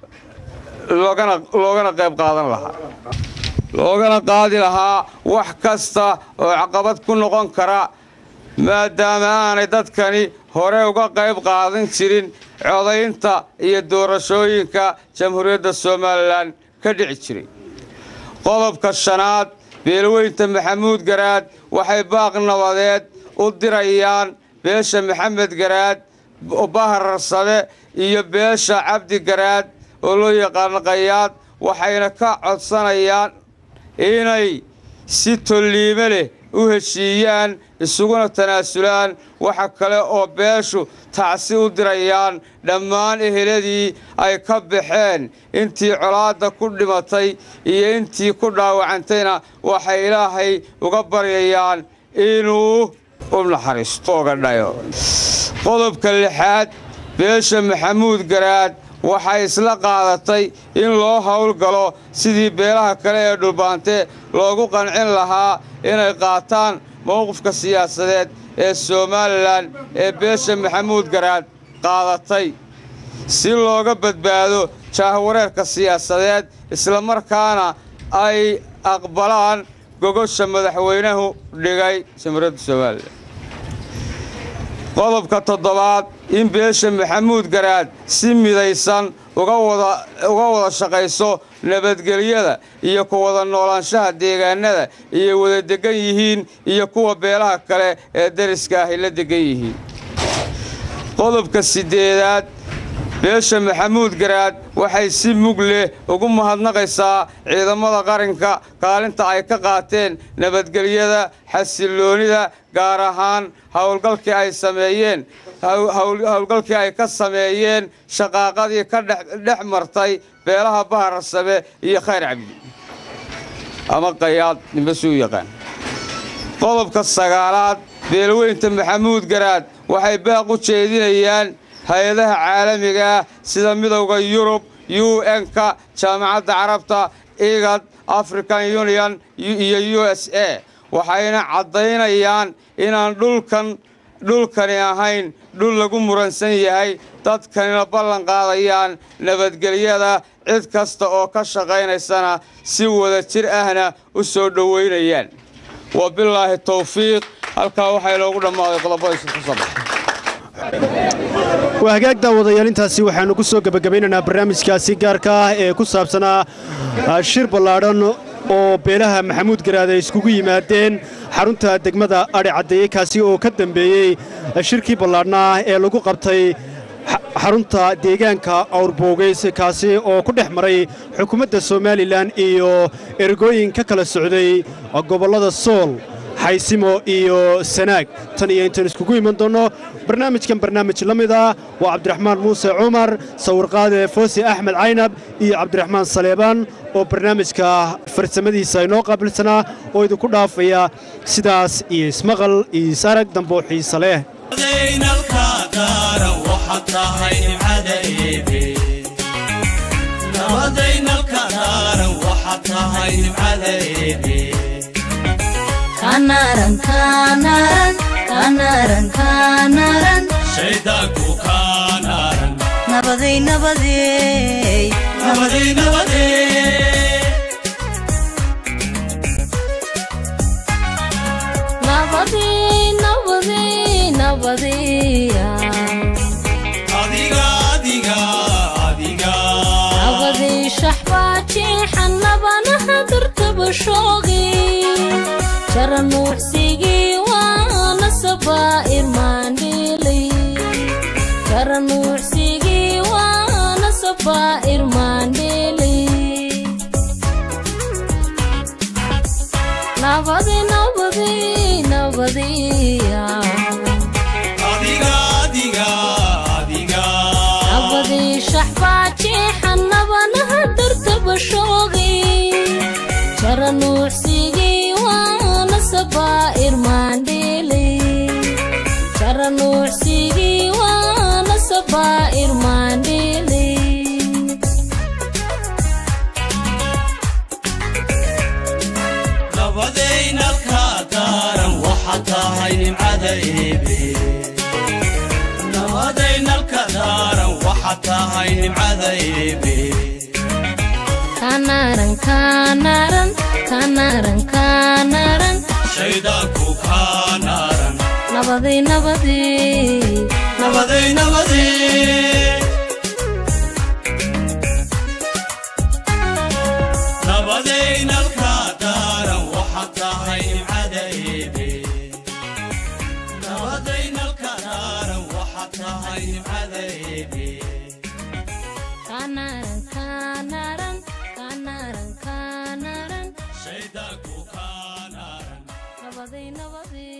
loogana qayb qaadan lahaa loogana qaadi lahaa wax kasta oo caqabad ku noqon kara maadaama aanay dadkani hore uga qayb qaadan jirin codaynta iyo doorashooyinka jamhuuriyadda somalilan ka dhici jiray qodobka shanaad beelweynta maxamuud garaad waxay baaq nabadeed u dirayaan beesha maxamed garaad bahararsade iyo beesha cabdi garaad oo loo yaqaano qayaad waxayna ka codsanayaan inay si tolliime leh u heshiiyaan isuguna tanaasulaan waxa kale oo beeshu tacsi u dirayaan dhammaan eheladii ay ka baxeen intii colaadda ku dhimatay iyo intii ku dhaawacantayna waxay ilaahay uga baryayaan inuu u naxariisto oga dhayo qodobka lixaad beesha maxamuud garaad waxay isla qaadatay in loo howlgalo sidii beelaha kale ee dhulbaante loogu qancin lahaa inay qaataan mowqifka siyaasadeed ee somalilan ee beesha maxamuud garaad qaadatay si looga badbaado jaahwareerka siyaasadeed islamarkaana ay aqbalaan gogosha madaxweynuhu dhigay jamhuuriyadda somalilan qodobka toddobaad in beesha maxamuud garaad si midaysan uga wada shaqayso nabadgelyada iyo ku wada noolaanshaha deegaanada iyo wada degan yihiin iyo kuwa beelaha kale ee dariska ahy la degan yihiin qodobka siddeedaad beesha maxamuud garaad waxay si mug leh ugu mahadnaqaysaa ciidamada qaranka kaalinta ay ka qaateen nabadgelyada xasilloonida gaar ahaan howlgalkii ay sameeyeen howlgalkii ay ka sameeyeen shaqaaqadii ka dhex martay beelaha bahararsame iyo khayr cabdi ama qayaad nimbasuu yaqaan qodobka sagaalaad beelweynta maxamuud garaad waxay baaq u jeedinayaan hay-adaha caalamiga ah sida midowda yurub u n-ka jaamacadda carabta igad african union iyo u s a waxayna caddaynayaan inaan dhulkan dhulkani ahayn dhul lagu muransan yahay dadkanina ballan qaadayaan nabadgelyada cid kasta oo ka shaqaynaysana si wada jir ahna u soo dhowaynayaan wabilaahi towfiiq halkaa waxaa inoogu dhammaaday qodobadiisa ku soo baxay waa hagaag daawadayaal intaasi waxaannu ku soo gebagabaynaynaa barnaamijkaasi gaarka ah ee ku saabsanaa shir ballaadhan oo beelaha maxamuud garaad ay iskugu yimaadeen xarunta degmada adhi caddeeye kaasi oo ka dambeeyey shirkii ballaadhnaa ee lagu qabtay xarunta deegaanka awrboogeys kaasi oo ku dhex maray xukuumadda somalilan iyo ergooyin ka kala socday gobollada sool xaysimo iyo sanaag tan iyo intaan iskugu iman doonno barnaamijkan barnaamij la mid ah waa cabdiraxmaan muuse cumar sawirqaade foosi axmed caynab iyo cabdiraxmaan saleebaan oo barnaamijka farsamadiisa inoo qaabilsanaa oo idinku dhaafaya sidaas iyo ismaqal iyo isarag damboo xiise leh kanaran kanaran kanaran kanaran shaydaanku kanaran nabaday nabaday nabaday nabaday nabaday nabaday nabadaya adiga adiga adiga nabaday shaxbaajeexan nabanaha dartaba shoogay jaranuucsigii waana sabaa'ir maandheelay jaranuucsigii waana sabaa'ir maandheelay nabad nabadiya adiga adiga adiga nabadii shaxbaajeexan nabanaha dartaba shoogay jara nuucsigii waana sabaa'ir maandheelay jara nuucsigii waana sabaa'ir maandheelay nabadeynalka daaran waxa tahay nimcada eebe nabadeynalka daaran waxa tahay nimcada eebe kanaran kanaran kanaran kanaran shaydaanku kaa naaran nabadii nabadii nabaday nabadee nabadeynalka daaran waxa tahay nimcada eebe nabadeynalka daaran waxa tahay nimcada eebe kanaran kanaran kanaran kanaran shaydaanku kaa naaran nabadii nabadii